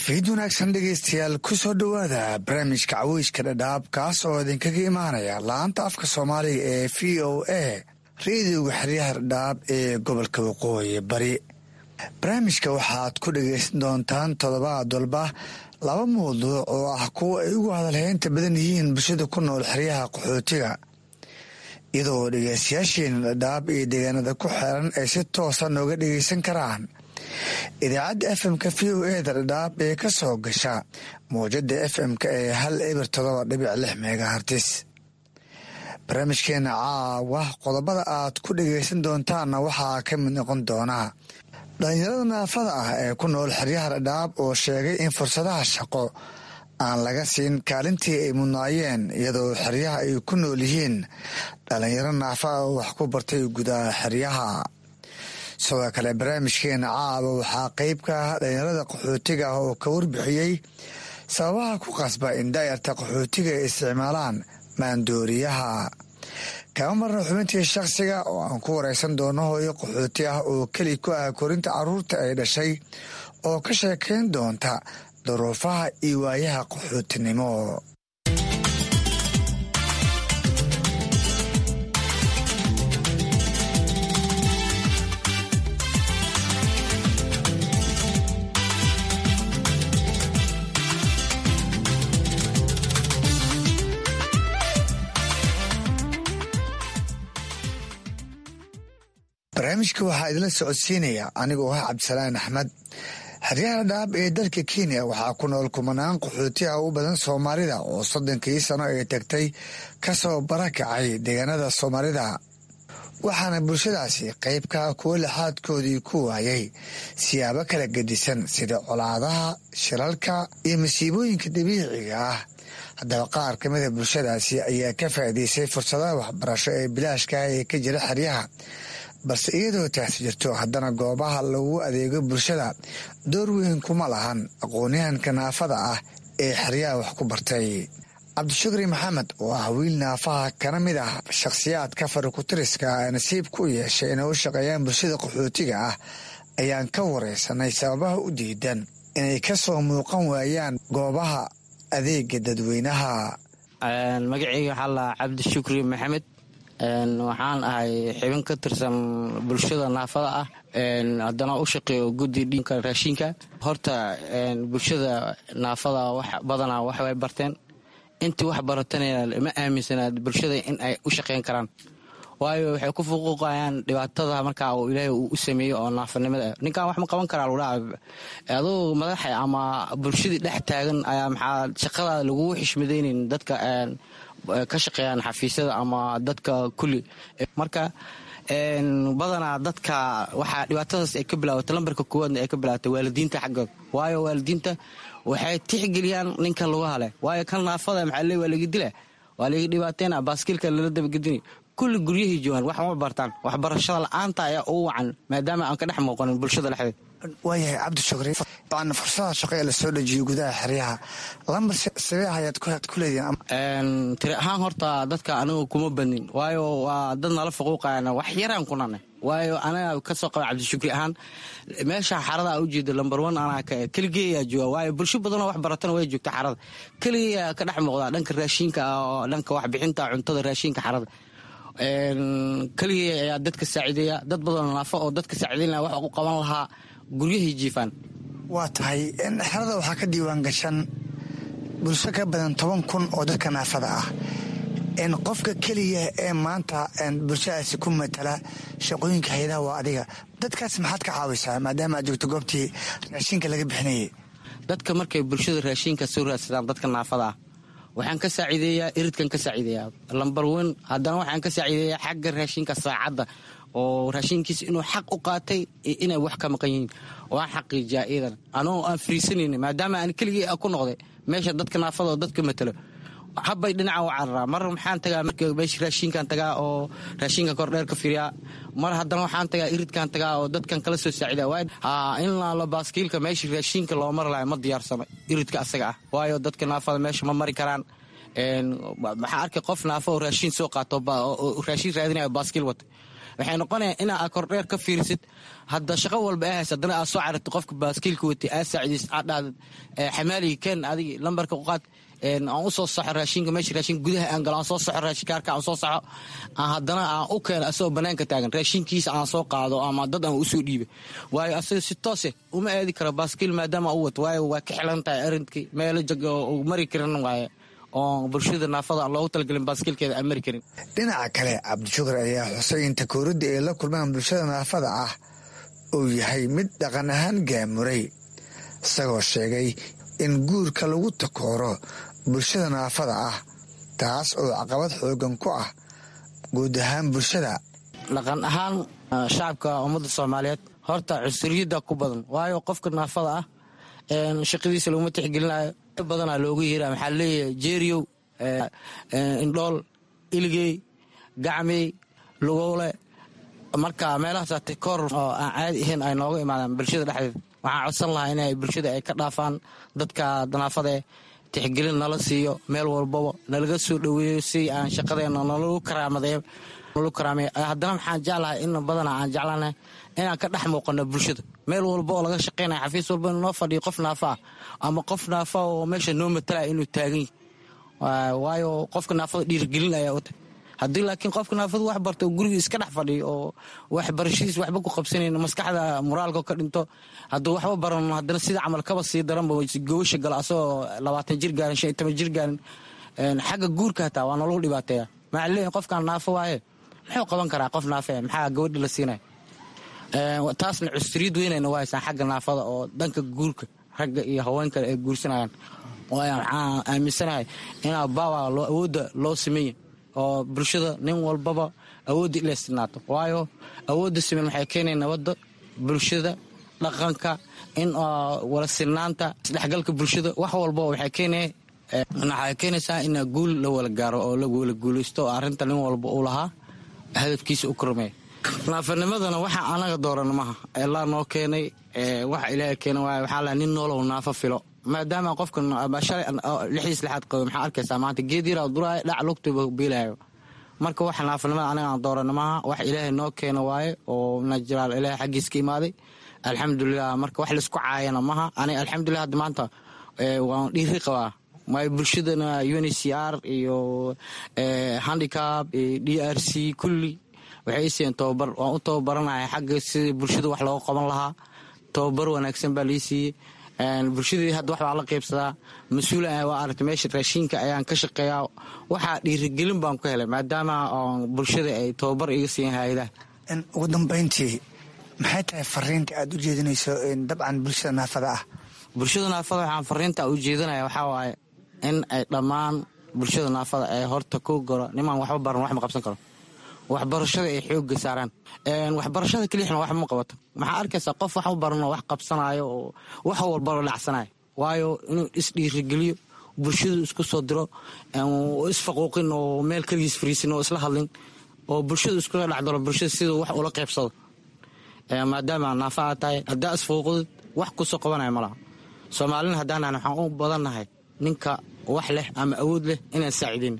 fiid wanaagsan dhegaystayaal ku soo dhowaada barnaamijka caweyska dhadhaab kaas oo idinkaga imaanaya laanta afka soomaaliga ee v o a reediyoga xeryaha dhadhaab ee gobolka waqooyi bari barnaamijka waxaad ku dhagaysan doontaan toddobaad walba laba mawduuc oo ah kuwa ay ugu hadalheynta badan yihiin bulshada ku nool xeryaha qaxootiga iyadoo dhegaystayaasheena dhadhaab iyo deegaanada ku xeeran ay si toosa nooga dhagaysan karaan idaacadda fm-ka v o eda dhadhaab ee ka soo gasha mawjada fm-ka ee hal eber todoba dhibic lix megahartis barnaamijkeena caawa qodobada aad ku dhagaysan doontaanna waxaa ka mid noqon doonaa dhalinyarada naafada ah ee ku nool xeryaha dhadhaab oo sheegay in fursadaha shaqo aan laga siin kaalintii ay mudnaayeen iyadoo xeryaha ay ku nool yihiin dhalinyaro naafa ah oo wax ku bartay gudaha xeryaha sidoo kale barnaamijkeena caaba waxaa qeyb ka ah dhalinyarada qaxootiga ah oo ka warbixiyey sababaha ku qasba in daayarta qaxootiga ay isticmaalaan maandooriyaha kama marna xubintii shakhsiga oo aan ku wareysan doono hooyo qaxooti ah oo keli ku ah korinta caruurta ay dhashay oo ka sheekeyn doonta duruufaha iyo waayaha qaxootinimo barnaamijka waxaa idinla socodsiinaya anigoo ah cabdisalaan axmed xeryaha dhaab ee dalka kenya waxaa ku nool kumanaan qaxooti ah u badan soomaalida oo soddonkii sano ay tagtay kasoo barakacay deegaanada soomaalida waxaana bulshadaasi qeybka kuwo laxaadkoodii ku waayay siyaabo kala gedisan sida colaadaha shilalka iyo masiibooyinka dabiiciga ah haddaba qaar ka mida bulshadaasi ayaa ka faa'iidaysay fursadaha waxbarasho ee bilaashka ah ee ka jira xeryaha balse iyadoo taasi jirto haddana goobaha lagu adeego bulshada door weyn kuma lahan aqoonyahanka naafada ah ee xeryaha wax ku bartay cabdishukri maxamed oo ah wiil naafaha kana mid ah shakhsiyaadka farikutiriska ee nasiib ku yeeshay inay u shaqeeyaan bulshada qaxootiga ah ayaan ka wareysanay sababaha u diidan inay ka soo muuqan waayaan goobaha adeega dadweynaha magaceyga waxaa lahaa cabdishukri maxamed waxaan ahay xibin ka tirsan bulshada naafada ah haddana u shaqeeyo guddi dhinka raashinka horta bulshada naafada wax badanaa waxbay barteen intii wax baratanaya ma aaminsanaad bulshada in ay u shaqeyn karaan waayo waxay ku fuquuqayaan dhibaatada markaa uu ilaahay uu u sameeyey oo naafanimada ninkan wax ma qaban karaa ludha aduu madaxa ama bulshadii dhex taagan ayaa maxaa shaqada lagugu xishmadaynin dadka ka shaqeeyaan xafiisyada ama dadka kulli marka badanaa dadka waxaa dhibaatadaas ay ka bilaawata lambarka koowaadna ay ka bilaawata waalidiinta xaggooda waayo waalidiinta waxay tixgeliyaan ninka lugaha leh waayo kan naafada maxaa le waa laga dila waa laga dhibaateyna baaskiilka lala dabagedini kulli guryahii joogaan wax ma bartaan waxbarashada la-aanta ayaa ugu wacan maadaama aan ka dhex muuqanin bulshada dhexdeed waayahay cabdishukri an fursadaha shaqo ee lasoo dhejiyay gudaha xeryaha lambar sabee ayaad ku leedihiin tiri ahaan horta dadka anigu kuma badnin waayo waa dad nala faquuqayana wax yaraan ku nanay waayo anaga kasoo qaba cabdishukri ahaan meesha xarada ujeeda lambar one anaa ka keligeeyaa jooga waayo bulsho badanoo wax baratana way joogta xarada keligeeyaa ka dhex muuqda dhanka raashinka oo dhanka waxbixinta cuntada raashinka xarada keligee ayaa dadka saaciideeya dad badanoo naafo oo dadka saaciideynaya wax u qaban lahaa guryahay jiifaan waa tahay xerada waxaa ka diiwaan gashan bulsho ka badan toban kun oo dadka naafada ah qofka keliya ee maanta bulshadaasi ku matala shaqooyinka hay-adaha waa adiga dadkaas maxaad ka caawisaa maadaama aad joogto goobtii raashinka laga bixinayay dadka markay bulshada raashinka soo raadsadaan dadka naafada ah waxaan ka saaciideeyaa iridkan ka saaciideeyaa lambar wen haddana waxaan ka saaciideeyaa xagga raashinka saacadda oo raashinkiisa inuu xaq u qaatay inay wax ka maqan yihiin waan xaqiijiyaa iidan anoo aan friisanayni maadaama aan keligii ku noqday meesha dadka naafada oo dadka matalo habbay dhinaca u cararaa mar maxaan tagaa meesha raashinkan tagaa oo raashinka kordheer ka firiyaa mar haddana waxaan tagaa iridkan tagaa oo dadkan kala soo saacida in laalo baaskiilka meesha raashinka loo mari lahay ma diyaarsano iridka asaga ah waayo dadka naafada meesha ma mari karaan maxaa arkay qof naafo oo raashin soo qaato raashin raadinaya baaskiil wata waxay noqonaya inaa kordheer ka fiirisid hadda shaqo walba ay haysa haddana aad soo carartid qofka baaskiilka watay aad saacidays aad dhahdid xamaaliga ken adigi lambarka ku qaad aan u soo saxo raashinka meesha raashinka gudaha aan galo aan soo saxo raashinkaarka aan soo saxo aan haddana aan u keeno asagoo banaanka taagan raashinkiisa aan soo qaado ama dad aan usoo dhiiba waayo asaga si toose uma aadi karo baaskiil maadaama u wato waayo waa ka xilan tahay arinkii meelo jag oo mari karin waaye oo bulshada naafada aan loogu talagelin baaskiilkeeda aan mari karin dhinaca kale cabdishukur ayaa xusay in takooridda ay la kulmaan bulshada naafada ah uu yahay mid dhaqan ahaan gaamuray isagoo sheegay in guurka lagu takooro bulshada naafada ah taas oo caqabad xoogan ku ah guud ahaan bulshada dhaqan ahaan shacabka ummadda soomaaliyeed horta cusriyadda ku badan waayo qofka naafada ah shaqadiisa laguma tixgelinayo badanaa loogu yeera maxaa leeyahay jeeriyow indhool iligey gacmey lugowle marka meelahaas koor oo aan caadi ahayn ay nooga imaadaan bulshada dhexdeeda waxaan codsan lahaa inay bulshada ay ka dhaafaan dadka naafadae tixgelin nala siiyo meel walbaba nalaga soo dhoweeyo si aan shaqadeena nalagu karaamadeeyo haddana maxaan jeclahay in badana aan jeclanahay inaan ka dhex muuqano bulshada meel walba oo laga shaqaynaya xafiis walba inuu noo fadhiyo qof naafa ah ama qof naafa oo meesha noo matalaya inuu taagan yahy waayo qofka naafada dhiirgelin ayaa u tahy haddii laakiin qofka naafadu wax barta oo guriga iska dhex fadhiyo oo waxbarashadiis waxba ku qabsanayn maskaxda moraalka ka dhinto hadduu waxba baran haddana sida camal kaba sii daranba gobasha gala asagoo labaatan jir gaarin shan iyo toban jir gaarin xagga guurka hataa waa nologu dhibaateeya maxaa leeyahay qofkaan naafo waaye muxuu qaban karaa qof naafe maxaa gabadha la siinaya taasna cusriyad weynayna waa haysaan xagga naafada oo dhanka guurka ragga iyo haweenkale ay guursanayaan waxaan aaminsanahay inaa baawa awoodda loo sameeya oo bulshada nin walbaba awoodda ila istinaato waayo awoodda siman waxay keenaya nabadda bulshada dhaqanka in wala sinaanta isdhexgalka bulshada wax walba waxay keenaya waxay keenaysaa in guul la wala gaaro oo la wala guulaysto oo arrinta nin walba uu lahaa hadafkiisa u kormeeya naafanimadana waxa anaga dooran maha elaa noo keenay waxa ilaaha keena waay waxaa laha nin noolow naafo filo maadaama qofka shalay lixdiis lixaad qabo maxaa arkaysaa maanta geed yaraa duraayo dhac lugtuba biilaayo marka waxa naafanimada anaga aan dooran maha wax ilaahay noo keena waaye oo najiraal ilaahay xaggiis ka imaaday alxamdulilah marka wax laisku caayana maha aniga alxamdulilah hadda maanta waan dhiiri qabaa maayo bulshadana uncr iyo handicab iyo d r c kulli waxay siiyeen tobabar waan u tababaranaya xagga sidii bulshada wax looga qaban lahaa tobabar wanaagsan baa lii siiyey bulshadii hadda wax baa la qaybsadaa mas-uula waa aragtay meesha raashiinka ayaan ka shaqeeyaa waxaa dhiirigelin baan ku helay maadaama bulshada ay tobabar iga siiyeen hay-adaha ugu dambayntii maxay tahay fariinta aad u jeedinayso dabcan bulshada naafada ah bulshada naafada waxaan fariinta u jeedinaya waxaa waaye in ay dhammaan bulshada naafada ay horta ku goro nimaan waxba baran wax ma qabsan karo waxbarashada ay xooga saaraan waxbarashada kelixna wax ma qabato maxaa arkaysaa qof wax u baranoo wax qabsanayo oo wax walbalo dhacsanayo waayo inuu isdhiirigeliyo bulshadu isku soo diro isfaquuqin oo meel keligiis fariisin oo isla hadlin oo bulshadu iskula dhacdalo bulshada siduu wax ula qaybsado maadaama naafa aad tahay haddaa isfuuqdid wax kusoo qabanaya malaha soomaalina haddaanan waxaan u badannahay ninka wax leh ama awood leh inaan saacidayn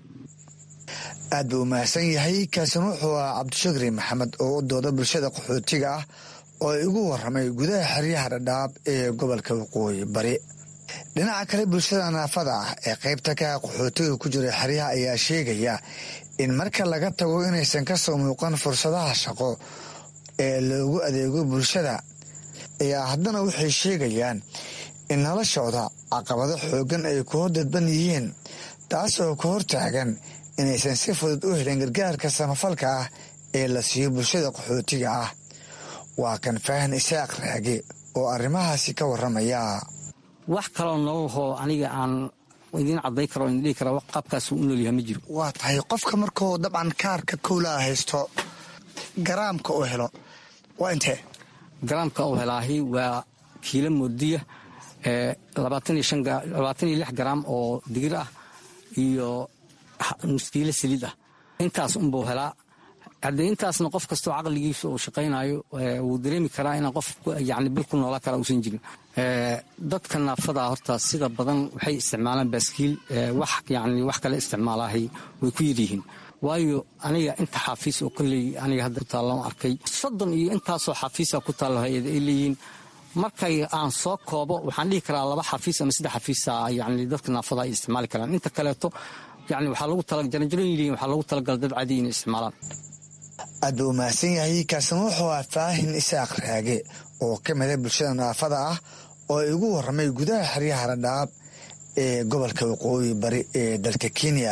aad buu umahadsan yahay kaasina wuxuu ah cabdishakri maxamed oo u dooda bulshada qaxootiga ah oo igu waramay gudaha xeryaha dhadhaab ee gobolka waqooyi bari dhinaca kale bulshada naafada ah ee qaybta ka qaxootiga ku jira xeryaha ayaa sheegaya in marka laga tago inaysan ka soo muuqan fursadaha shaqo ee loogu adeego bulshada ayaa haddana waxay sheegayaan in noloshooda caqabado xoogan ay ku hor dadban yihiin taas oo ka hortaagan inaysan si fudud u helin gargaarka samafalka ah ee la siiyo bulshada qaxootiga ah waa kan faahan isaaq raage oo arrimahaasi ka waramaya wax kaloo nololhoo aniga aan idiin caday karo o idin dhihi kara qaabkaas u noolyaha ma jiro waa tahay qofka markuu dabcan kaarka kowlaa haysto garaamka uu helo waa intee garaamka uu helaahi waa kiilo moodiya labaatan iyo lix garaam oo digir ah iyo nuskiilo saliid ah intaas unbuu helaa haddee intaasna qof kastoo caqligiisa uu shaqaynayo wuu dareemi karaa inaan qof yani bil ku noola kara uusan jirin dadka naafada horta sida badan waxay isticmaalaan baaskiil wax yani wax kale isticmaalahay way ku yaryihiin waayo aniga inta xaafiis oo kolley aniga hadda ku taallan arkay soddon iyo intaasoo xaafiisa ku taallo hay-ada ay leeyihiin markay aan soo koobo waxaan dhihi karaa laba xafiis ama saddex xafiisa yani dadka naafada ay isticmaali karaan inta kaleeto yani waxaa lagu talajaranjaroyin waxaa lagu talagalay dad cadi inay isticmaalaan aad buu umahadsan yahay kaasina wuxuu ah faahin isaaq raage oo ka mida bulshada naafada ah oo igu warramay gudaha xeryaha radhaab ee gobolka waqooyi bari ee dalka kenya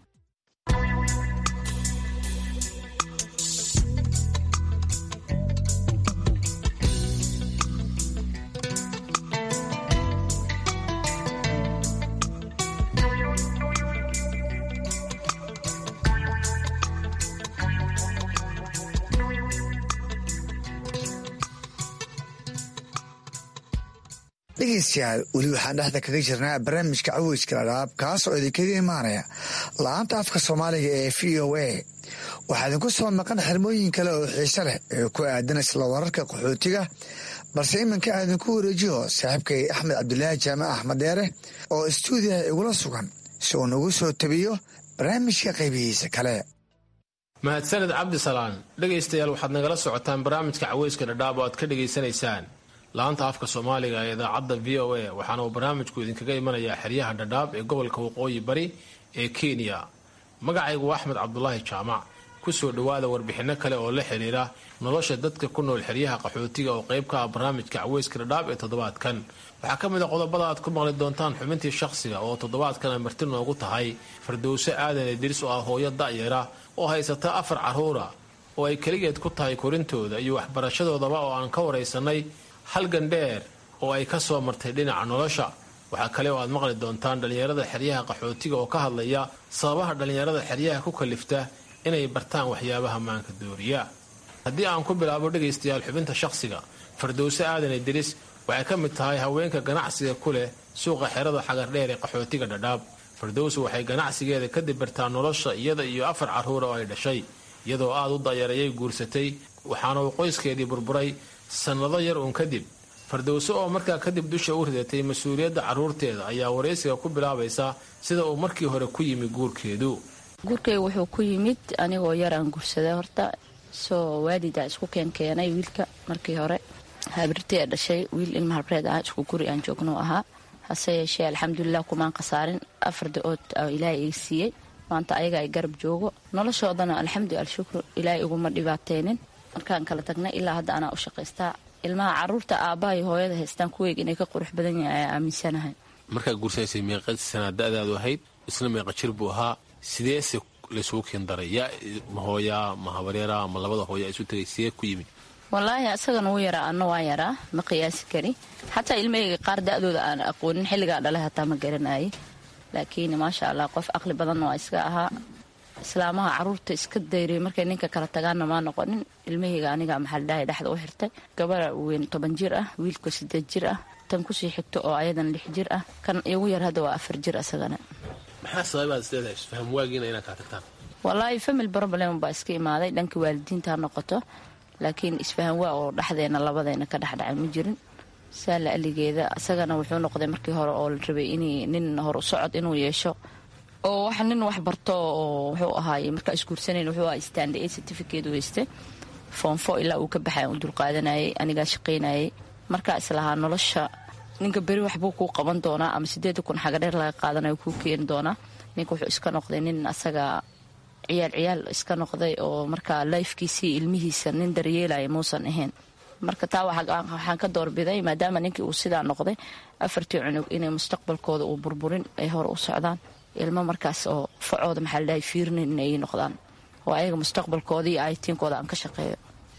dhegeystayaal weli waxaan dhexda kaga jirnaa barnaamijka caweyska dhadhaab kaas oo idinkaga imaanaya la-aanta afka soomaaliga ee v o a waxaa idinku soo maqan xirmooyin kale oo xiise leh ee ku aadan isla wararka qaxootiga balse iminka aan idinku wareejiyo saaxiibkay axmed cabdulaahi jaamac axmed dheere oo istuudiyaha igula sugan si uu nagu soo tabiyo barnaamijka qaybihiisa kale mahadsaned cabdisalaan dhegaystayaal waxaad nagala socotaan barnaamijka caweyska dhadhaab oo aad ka dhegaysanaysaan laanta afka soomaaliga ee idaacadda v o a waxaana uu barnaamijku idinkaga imanayaa xeryaha dhadhaab ee gobolka waqooyi bari ee kenya magacaygu waa axmed cabdulaahi jaamac kusoo dhowaada warbixinno kale oo la xidhiira nolosha dadka ku nool xeryaha qaxootiga oo qayb ka ah barnaamijka caweyska dhadhaab ee toddobaadkan waxaa ka mid a qodobada aad ku maqli doontaan xubintii shakhsiga oo toddobaadkan ay marti noogu tahay fardowse aadan idris oo ah hooyo da'yara oo haysata afar carruura oo ay keligeed ku tahay korintooda iyo waxbarashadoodaba oo aan ka waraysanay halgan dheer oo ay ka soo martay dhinaca nolosha waxaa kale oo aad maqli doontaan dhallinyarada xeryaha qaxootiga oo ka hadlaya sababaha dhallinyarada xeryaha ku kalifta inay bartaan waxyaabaha maanka dooriya haddii aan ku bilaabo dhegaystayaal xubinta shakhsiga fardowse aadan idris waxay ka mid tahay haweenka ganacsiga ku leh suuqa xerada xagardheer ee qaxootiga dhadhaab fardowse waxay ganacsigeeda kadib bartaa nolosha iyada iyo afar carruura oo ay dhashay iyadoo aad u dayarayay guursatay waxaana uu qoyskeedii burburay sannado yar uun kadib fardowse oo markaa kadib dusha u ridatay mas-uuliyadda carruurteeda ayaa waraysiga ku bilaabaysa sida uu markii hore ku yimi guurkeedu guurkayga wuxuu ku yimid anigoo yar aan guursaday horta soo waalida isku keenkeenay wiilka markii hore habirtee dhashay wiil ilma habreed ah isku guri aan joogno ahaa hase yeeshee alxamdulilah kumaan khasaarin afar da-ood ilaahay iga siiyey maanta ayaga ay garab joogo noloshoodana alxamdu alshukru ilaahay iguma dhibaateynin markaan kala tagnay ilaa hadda anaa u shaqaystaa ilmaha caruurta aabbahay hooyada haystaan kuweeg inay ka qurux badan yahay ayaa aaminsanahay markaa guursanaysay meeqa sanaa da-daadu ahayd isna meeqa jir buu ahaa sideese laysugu keen daray yaa ma hooyaa ma habaryara ma labada hooya isu tagay sidee ku yimid wallaahi asagana wuu yaraa anna waa yaraa ma qiyaasi kari xataa ilmahayga qaar da-dooda aan aqoonin xilligaa dhalay hataa ma garanayay laakiin maasha allah qof aqli badan waa iska ahaa islaamaha caruurta iska dayray markay ninka kala tagaanna maa noqonin ilmahayga aniga maxaldhahay dhexda u xirtay gabara weyn toban jir ah wiilka sideed jir ah tan kusii xigto oo ayadan lix jir ah kan igu yar hadda waa afar jir asagana maxaa sababaad isleedahay isfaham waagiina inaad kaa tagtaan wallaahi family problem baa iska imaaday dhanka waalidiinta ha noqoto laakiin isfahan waa oo dhexdeena labadeena ka dhexdhacay ma jirin saala aligeeda isagana wuxuu noqday markii hore oo la rabay in nin hor u socod inuu yeesho oo wax nin wax barto oo wuxuu ahaay markaa isguursanayn wuxuu ahaa stand a certificate weyste foonfo ilaa uu ka baxay u dulqaadanayay anigaa shaqaynayay markaa islahaa nolosha ninka beri waxbuu kuu qaban doonaa ama sideeda kun xagadheer laga qaadanayo kuu keeni doonaa ninka wuxuu iska noqday nin asaga ciyaal ciyaal iska noqday oo markaa lifekiisii ilmihiisa nin daryeelaya muusan ahayn marka taa waxaan ka doorbiday maadaama ninkii uu sidaa noqday afartii cunug inay mustaqbalkooda uu burburin ay hore u socdaan ilmo markaas oo facooda maxaa ladhahay fiirinin inay noqdaan oo ayaga mustaqbalkooda iyo aytiinkooda aan ka shaqeeyo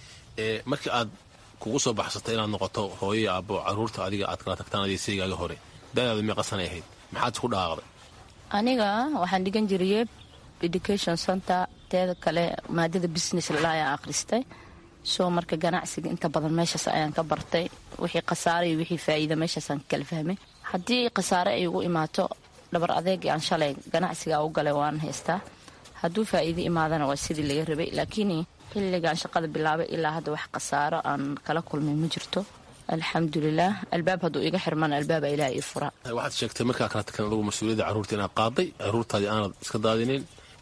markii aad kugu soo baxsatay inaad noqoto hooyo aabbo caruurta adiga aad kala tagtaan adeesaygaaga hore dadaadu meeqasanay ahayd maxaad isku dhaaqday aniga waxaan dhigan jiriyey education center teeda kale maadada business lala ayaan akhristay soo marka ganacsiga inta badan meeshaas ayaan ka bartay wixii khasaare iyo wixii faa'iida meeshaasaan kala fahmay haddii khasaare ay ugu imaato dhabar adeegii aan shalay ganacsigaa u galay waan haystaa hadduu faa'iido imaadana waa sidii laga rabay laakiin xilligaan shaqada bilaabay ilaa hadda wax khasaaro aan kala kulmay ma jirto alxamdulilah albaab hadduu iga xirmana albaaba ilaah ii fura waxaad sheegtay markaa kala tagtan adugu mas-uuliyadda carruurta inaad qaaday carruurtaadii aanad iska daadinin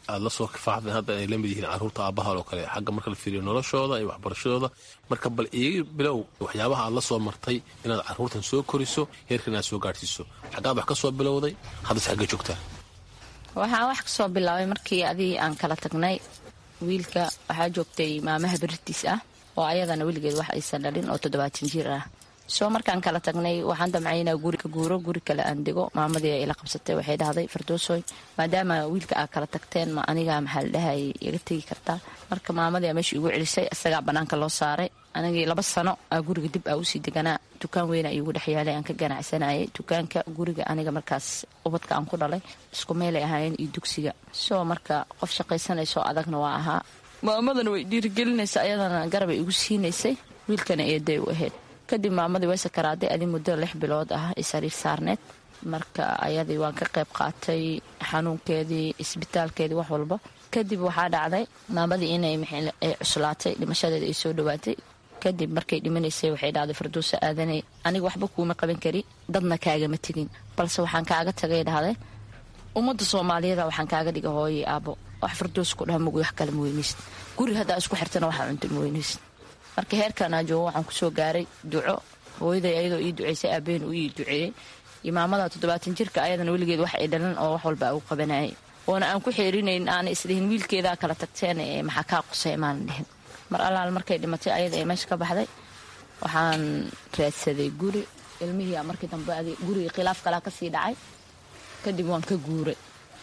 aad la soo kifaaxdeen hadda ay la mid yihiin carruurta aabbaha oo kale xagga marka la fiiriyo noloshooda iyo waxbarashadooda marka bal iiga bilow waxyaabaha aad la soo martay inaad carruurtan soo koriso heerkan aad soo gaadhsiiso xaggaad wax ka soo bilowday haddase xagga joogtaa waxaan wax ka soo bilaabay markii adii aan kala tagnay wiilka waxaa joogtay maamaha beritis ah oo ayadana weligeed wax aysan dhalin oo toddobaatan jir ah soo markaan kala tagnay waxaan damcay inaa guri ka guuro guri kale aan dego maamadii ila qabsatay waxay dhahday fardoosoy maadaama wiilka aad kala tagteen ma aniga maxaa la dhahay iga tegi kartaa marka maamadii meesha igu celisay isagaa banaanka loo saaray anigii laba sano aa guriga dib aa usii deganaa dukaan weyna iigu dhex yaalay aan ka ganacsanayay dukaanka guriga aniga markaas ubadka aan ku dhalay isku meelay ahaayeen iyo dugsiga soo marka qof shaqaysanayso adagna waa ahaa maamadana way dhiirigelinaysa ayadana garabay igu siinaysay wiilkana eeday u ahayd kadib maamadii way sakaraaday adi muddo lix bilood ah ay sariir saarneed marka ayadii waan ka qayb qaatay xanuunkeedii isbitaalkeedii wax walba kadib waxaa dhacday maamadii inay ay cuslaatay dhimashadeeda ay soo dhawaatay kadib markay dhimanaysay waxay dhacday farduusa aadanay aniga waxba kuuma qaban kari dadna kaagama tegin balse waxaan kaaga tagay dhahday ummadda soomaaliyada waxaan kaaga dhiga hooyay aabo wax farduus ku dhaha mugu wax kale ma weynaysid guri haddaa isku xirtana waxaa cunta ma weynaysid marka heerkanaa joogo waxaan kusoo gaaray duco hooyaday ayadoo ii duceysay aabeen uu ii duceeyey imaamada toddobaatan jirka ayadana weligeed wax ay dhalan oo wax walba u qabanayay oona aan ku xeerinayn aana isdhihin wiilkeedaa kala tagteen ee maxaa kaa qusay maanan dhihin mar allaal markay dhimatay ayada ee meesha ka baxday waxaan raadsaday guri ilmihii markii dambe gurigii khilaaf kalaa kasii dhacay kadib waan ka guuray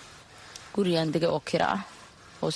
gurigaan degay oo kira ah oo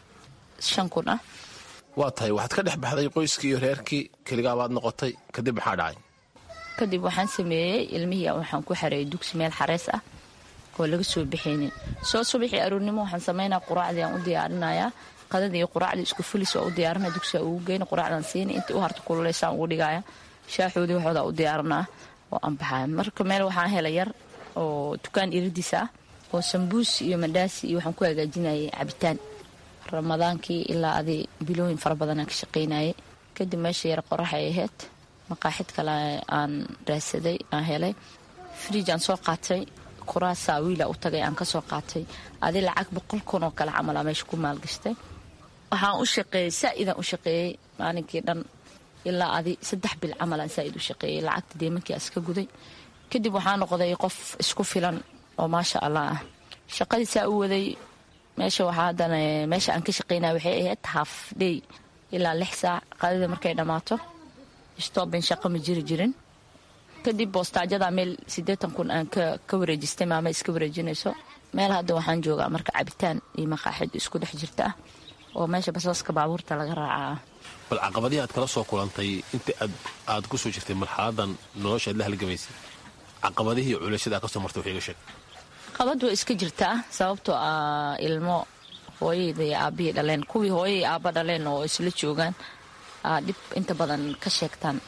shan kun ah waa tahay waxaad ka dhex baxday qoyskii iyo reerkii keligaabaad noqotay kadib maxaa dhacay kadib waxaan sameeyey ilmihii waxaan ku xareeyay dugsi meel xareys ah oo laga soo bixaynin soo subaxii aroornimo waxaan sameynaa quraacdii aan u diyaarinayaa qadadii iyo quraacdii isku fulis oo u diyaarinaya dugsiga ugu geyna quraacdaan siina intii u harta kululeysaan ugu dhigaya shaaxoodii waxooda u diyaarinaa oo aan baxaya marka meel waxaan helay yar oo dukaan iradiisa ah oo sambuus iyo mandhaasi iyo waxaan ku hagaajinayay cabitaan ramadaankii ilaa adi bilooyin fara badanaan ka shaqaynayay kadib meesha yar qorax ay ahayd maqaaxid kale aan raadsaday aan helay fridj aan soo qaatay kuraasaa wiila u tagay aan kasoo qaatay adi lacag boqol kun oo kale camal aa meesha ku maalgashtay waxaan u shaqeeyey saa-idaan u shaqeeyey maalinkii dhan ilaa adi saddex bil camalaan saa-id u shaqeeyey lacagta deemankii aan iska guday kadib waxaa noqday qof isku filan oo maasha allah ah shaqadii saa u waday meesha waxaa haddana meesha aan ka shaqaynaya waxay ahayd haaf dhey ilaa lix saac qadida markay dhammaato stooben shaqo ma jiri jirin kadib boostaajada meel siddeetan kun aan ka wareejistay maama iska wareejinayso meel hadda waxaan joogaa marka cabitaan iyo maqaaxid isku dhex jirta ah oo meesha basaska baabuurta laga raacaa bal caqabadihii aad kala soo kulantay inta aad ku soo jirtay marxaladan nolosha aad la halgamaysay caqabadihii culashada aad ka soo martay wax iga sheeg qabad way iska jirtaa sababtoo ah ilmo hooyayda iyo aabihii dhaleen kuwii hooyay aaba dhaleen oo isla joogaan dhib inta badan ka sheegtaan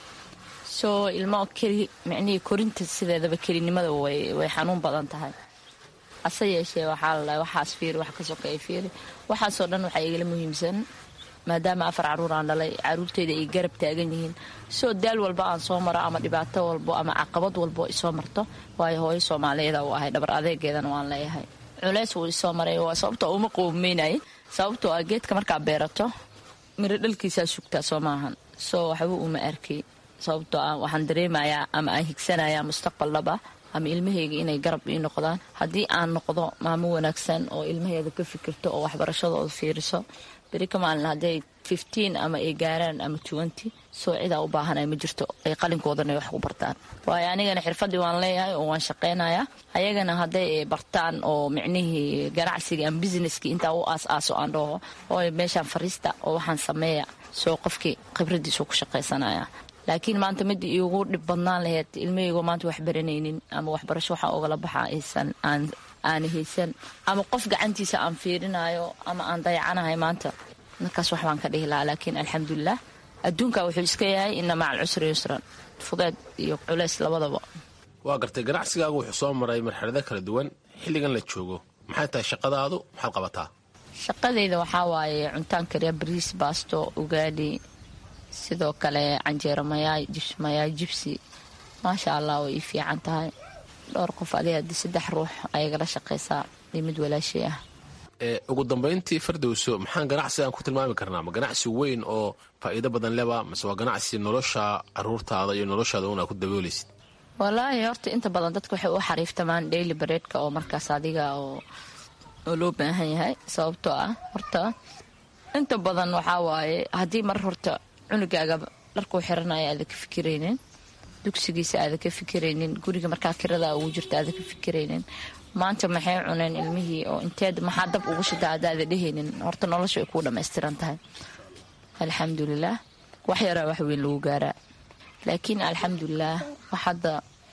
soo ilmo keli micnihii korinta sideedaba kelinimada way xanuun badan tahay hase yeeshee waxaa lalahay waxaas fiiri wax ka sokeeya fiiri waxaasoo dhan waxaa igala muhiimsan maadaama afar caruur aan dhalay caruurteyda ay garab taagan yihiin soo daal walba aan soo maro ama dhibaato walbo ama caqabad walbo isoo marto waayo hooyo soomaaliyeeda uu ahay dhabar adeegeedana waan leeyahay culeys wuu isoo maray waa sababtoo uma qoomeynay sababtoo ah geedka markaa beerato miro dhalkiisaa sugtaa soo maahan soo waxba uma arkay sababtoo ah waxaan dareemayaa ama aan higsanayaa mustaqbal dhaba ama ilmahayga inay garab ii noqdaan haddii aan noqdo maamo wanaagsan oo ilmaheeda ka fikirto oo waxbarashadooda fiiriso beri ka maalin hadday fifteen ama ay gaaraan ama twenty soo cidaa u baahanay ma jirto ay qalinkoodana wax ku bartaan waayo anigana xirfadii waan leeyahay oo waan shaqaynayaa ayagana hadday bartaan oo micnihii ganacsiga ama businesskii intaa u aas-aaso aan dhaho oo meeshaan fariista oo waxaan sameeya soo qofkii khibradiisu ku shaqaysanaya laakiin maanta mid iigu dhib badnaan laheyd ilmahaygo maanta wax baranaynin ama waxbarasho waxaa ogala baxa aysan aan aana haysan ama qof gacantiisa aan fiirinayo ama aan dayacanahay maanta markaas wax baan ka dhihi lahaa laakiin alxamdulilah adduunka wuxuu iska yahay ina maca alcusri yusran fudeed iyo culeys labadaba waa gartay ganacsigaagu wuxuu soo maray marxalado kala duwan xilligan la joogo maxay tahay shaqadaadu maxaad qabataa shaqadayda waxaa waaye cuntaan kariya bariis baasto ugaadhi sidoo kale canjeero mayaay jibs mayaay jibsi maasha allah way ii fiican tahay dhowr qof adi haddii saddex ruux ayagala shaqaysaa iyo mid walaashay ah ugu dambayntii fardowso maxaan ganacsi aan ku tilmaami karnaa ma ganacsi weyn oo faa'iido badan leba mase waa ganacsi nolosha caruurtaada iyo noloshaada una ku dabooleysid walaahi horta inta badan dadka waxay u xariiftamaan daily bareedka oo markaas adiga oo loo baahan yahay sababtoo ah horta inta badan waxaa waaye haddii mar horta cunugaaga dharkuu xiranaya aada ka fikiraynin dugsigiisa aada ka fikiraynin guriga markaa kirada ugu jirta aada ka fikiraynin maanta maxay cuneen ilmihii oo inteed maxaa dab ugu shida adaada dhehaynin horta nolosha ay kuu dhammaystiran tahay alxamdulilaah wax yaraa wax weyn lagu gaaraa laakiin alxamdulilaah wax hadda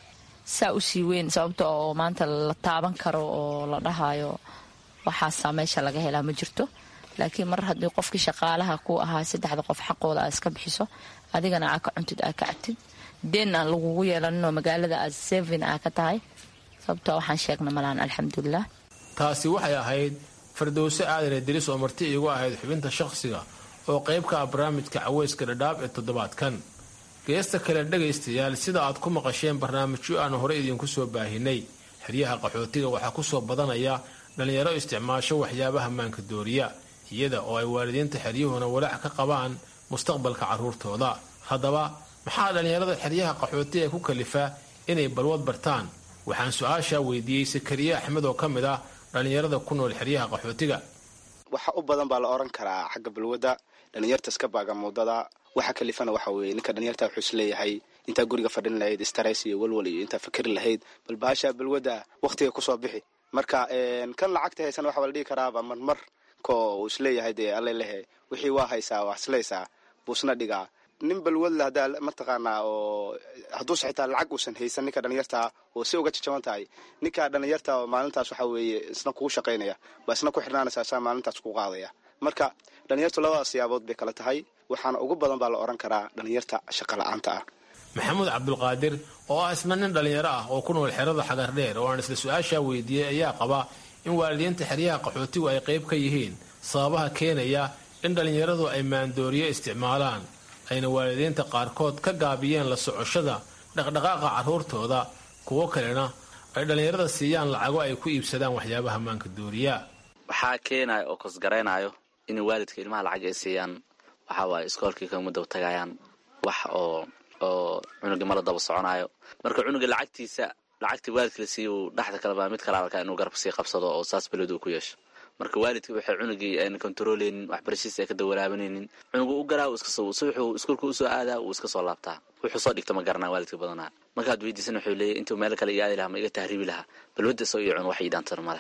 saa u sii weyn sababta oo maanta la taaban karo oo la dhahayo waxaasaa meesha laga helaa ma jirto laakiin mar haddii qofkii shaqaalaha ku ahaa saddexda qof xaqooda aad iska bixiso adigana aa ka cuntid aa ka cabtid deen aan lagugu yeelaninoo magaalada aad sevin aa ka tahay sababtoo waxaan sheegna malaan alxamdulilah taasi waxay ahayd fardowse aadane diris oo marti iigu ahayd xubinta shakhsiga oo qayb ka ah barnaamijka caweyska dhadhaab ee toddobaadkan geesta kale dhegaystayaal sida aad ku maqasheen barnaamijyo aanu horey idiinku soo baahinay xeryaha qaxootiga waxaa ku soo badanaya dhallinyaro isticmaasho waxyaabaha maanka dooriya iyada oo ay waalidiinta xeryuhuna walaac ka qabaan mustaqbalka carruurtooda haddaba maxaa dhallinyarada xeryaha qaxootiga ku kalifa inay balwad bartaan waxaan su-aashaa weydiiyey sakariye axmed oo ka mid ah dhallinyarada ku nool xeryaha qaxootiga waxa u badan baa la oran karaa xagga balwadda dhalinyarta iska baaga muudada waxa kalifana waxa weeye ninka dhalinyarta wuxuu isleeyahay intaa guriga fadhin lahayd stress iyo walwal iyo intaa fikri lahayd bal baasha balwadda waqtiga kusoo bixi marka kan lacagta haysan waxaa la dhihi karaaba marmar ko uu isleeyahay dee alle lehe wixii waa haysaa waa islaysaa buusna dhigaa nin balwadle haddaa mataqaanaa oo hadduuse xitaa lacag uusan haysan ninka dhalinyarta oo si uga jajaban tahay ninka dhalinyarta maalintaas waxa weeye isna kugu shaqaynaya baa isna ku xirnaanaysa saa maalintaas ku qaadaya marka dhalinyartu labadaas siyaabood bay kala tahay waxaana ugu badan baa la oran karaa dhalinyarta shaqa la-aanta ah maxamuud cabdulqaadir oo ah isna nin dhallinyaro ah oo ku nool xerada xagardheer oo aan isla su-aashaa weydiiyey ayaa qaba in waalidiinta xeryaha qaxootigu ay qayb ka yihiin sababaha keenaya in dhallinyaradu ay maandooriye isticmaalaan ayna waalidiinta qaarkood ka gaabiyeen la socoshada dhaqdhaqaaqa carruurtooda kuwo kalena ay dhallinyarada siiyaan lacago ay ku iibsadaan waxyaabaha maanka dooriya waxaa keenaya oo kosgaraynayo in waalidka ilmaha lacag ay siiyaan waxaa waaye iskoolkii kama daba tagayaan wax oo oo cunuga mala daba soconayo marka cunuga lacagtiisa lacagtii waalidka la siiya uu dhexda kaleba mid kala arkaa inuu garab sii qabsado oo saas beled uu ku yeesho marka waalidka waxay cunugii ayna kontaroleynin waxbarashadiisa ay ka dawalaabanaynin cunugu u garaa wuxuu iskuulka usoo aadaa wuu iska soo laabtaa wuxuu soo dhigta ma garanaa waalidka badanaa markaad weydiisan wuxuu leeyahy intuu meel kale iyaadi lahaa ma iga tahriibi lahaa balwadda isoo iyo cun wax iidhaantana maleh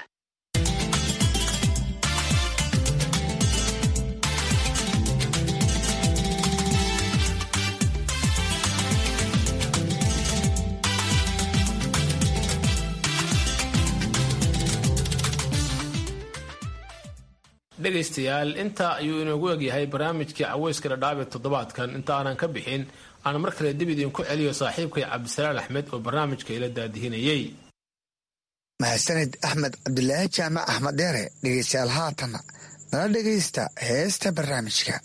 dhegaystayaal intaa ayuu inoogu egyahay barnaamijkii caweyska dhadhaab ee toddobaadkan inta aanan ka bixin aan mar kale dib idinku celiyo saaxiibkay cabdisalaan axmed oo barnaamijka ila daadihinayey mahadsanid axmed cabdilaahi jaamac axmed dheere dhegaystayaal haatanna nala dhegaysta heesta barnaamijka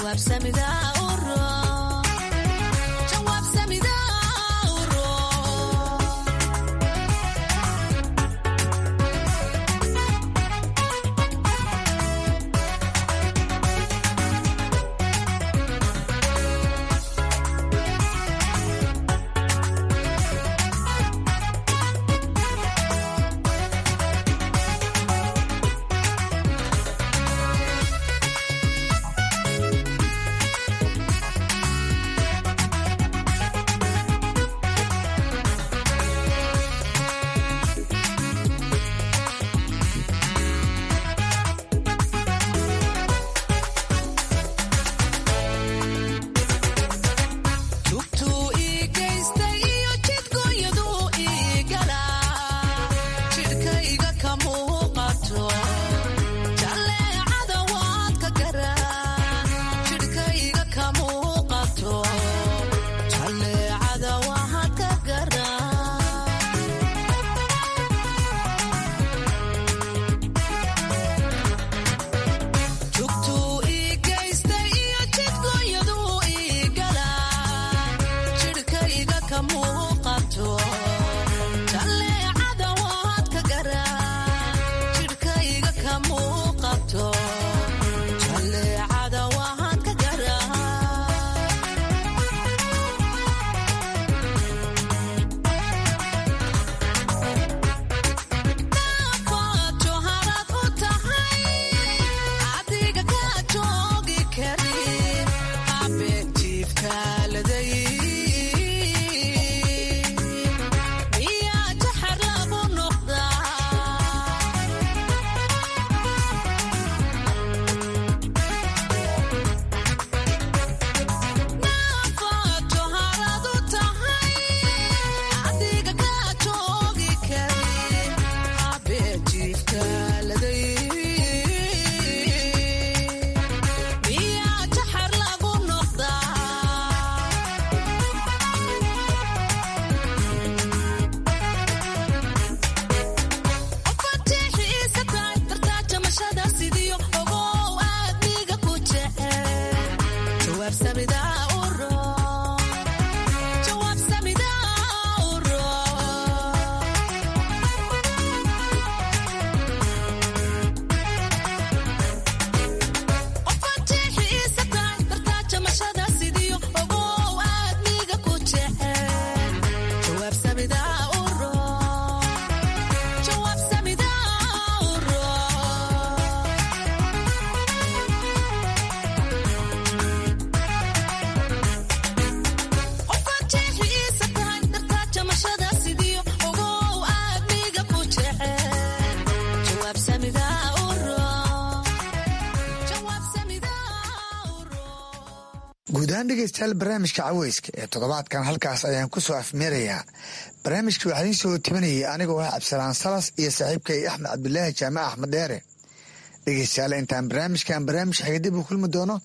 guud ahaan dhegeystayaal barnaamijka caweyska ee toddobaadkan halkaas ayaan ku soo afmeerayaa barnaamijka waxaa idiin soo timanayay anigoo ah cabdisalaan salas iyo saaxiibkay axmed cabdulaahi jaamac axmed dheere dhegeystayaal intaan barnaamijkan barnaamij xiga dib u kulmi doono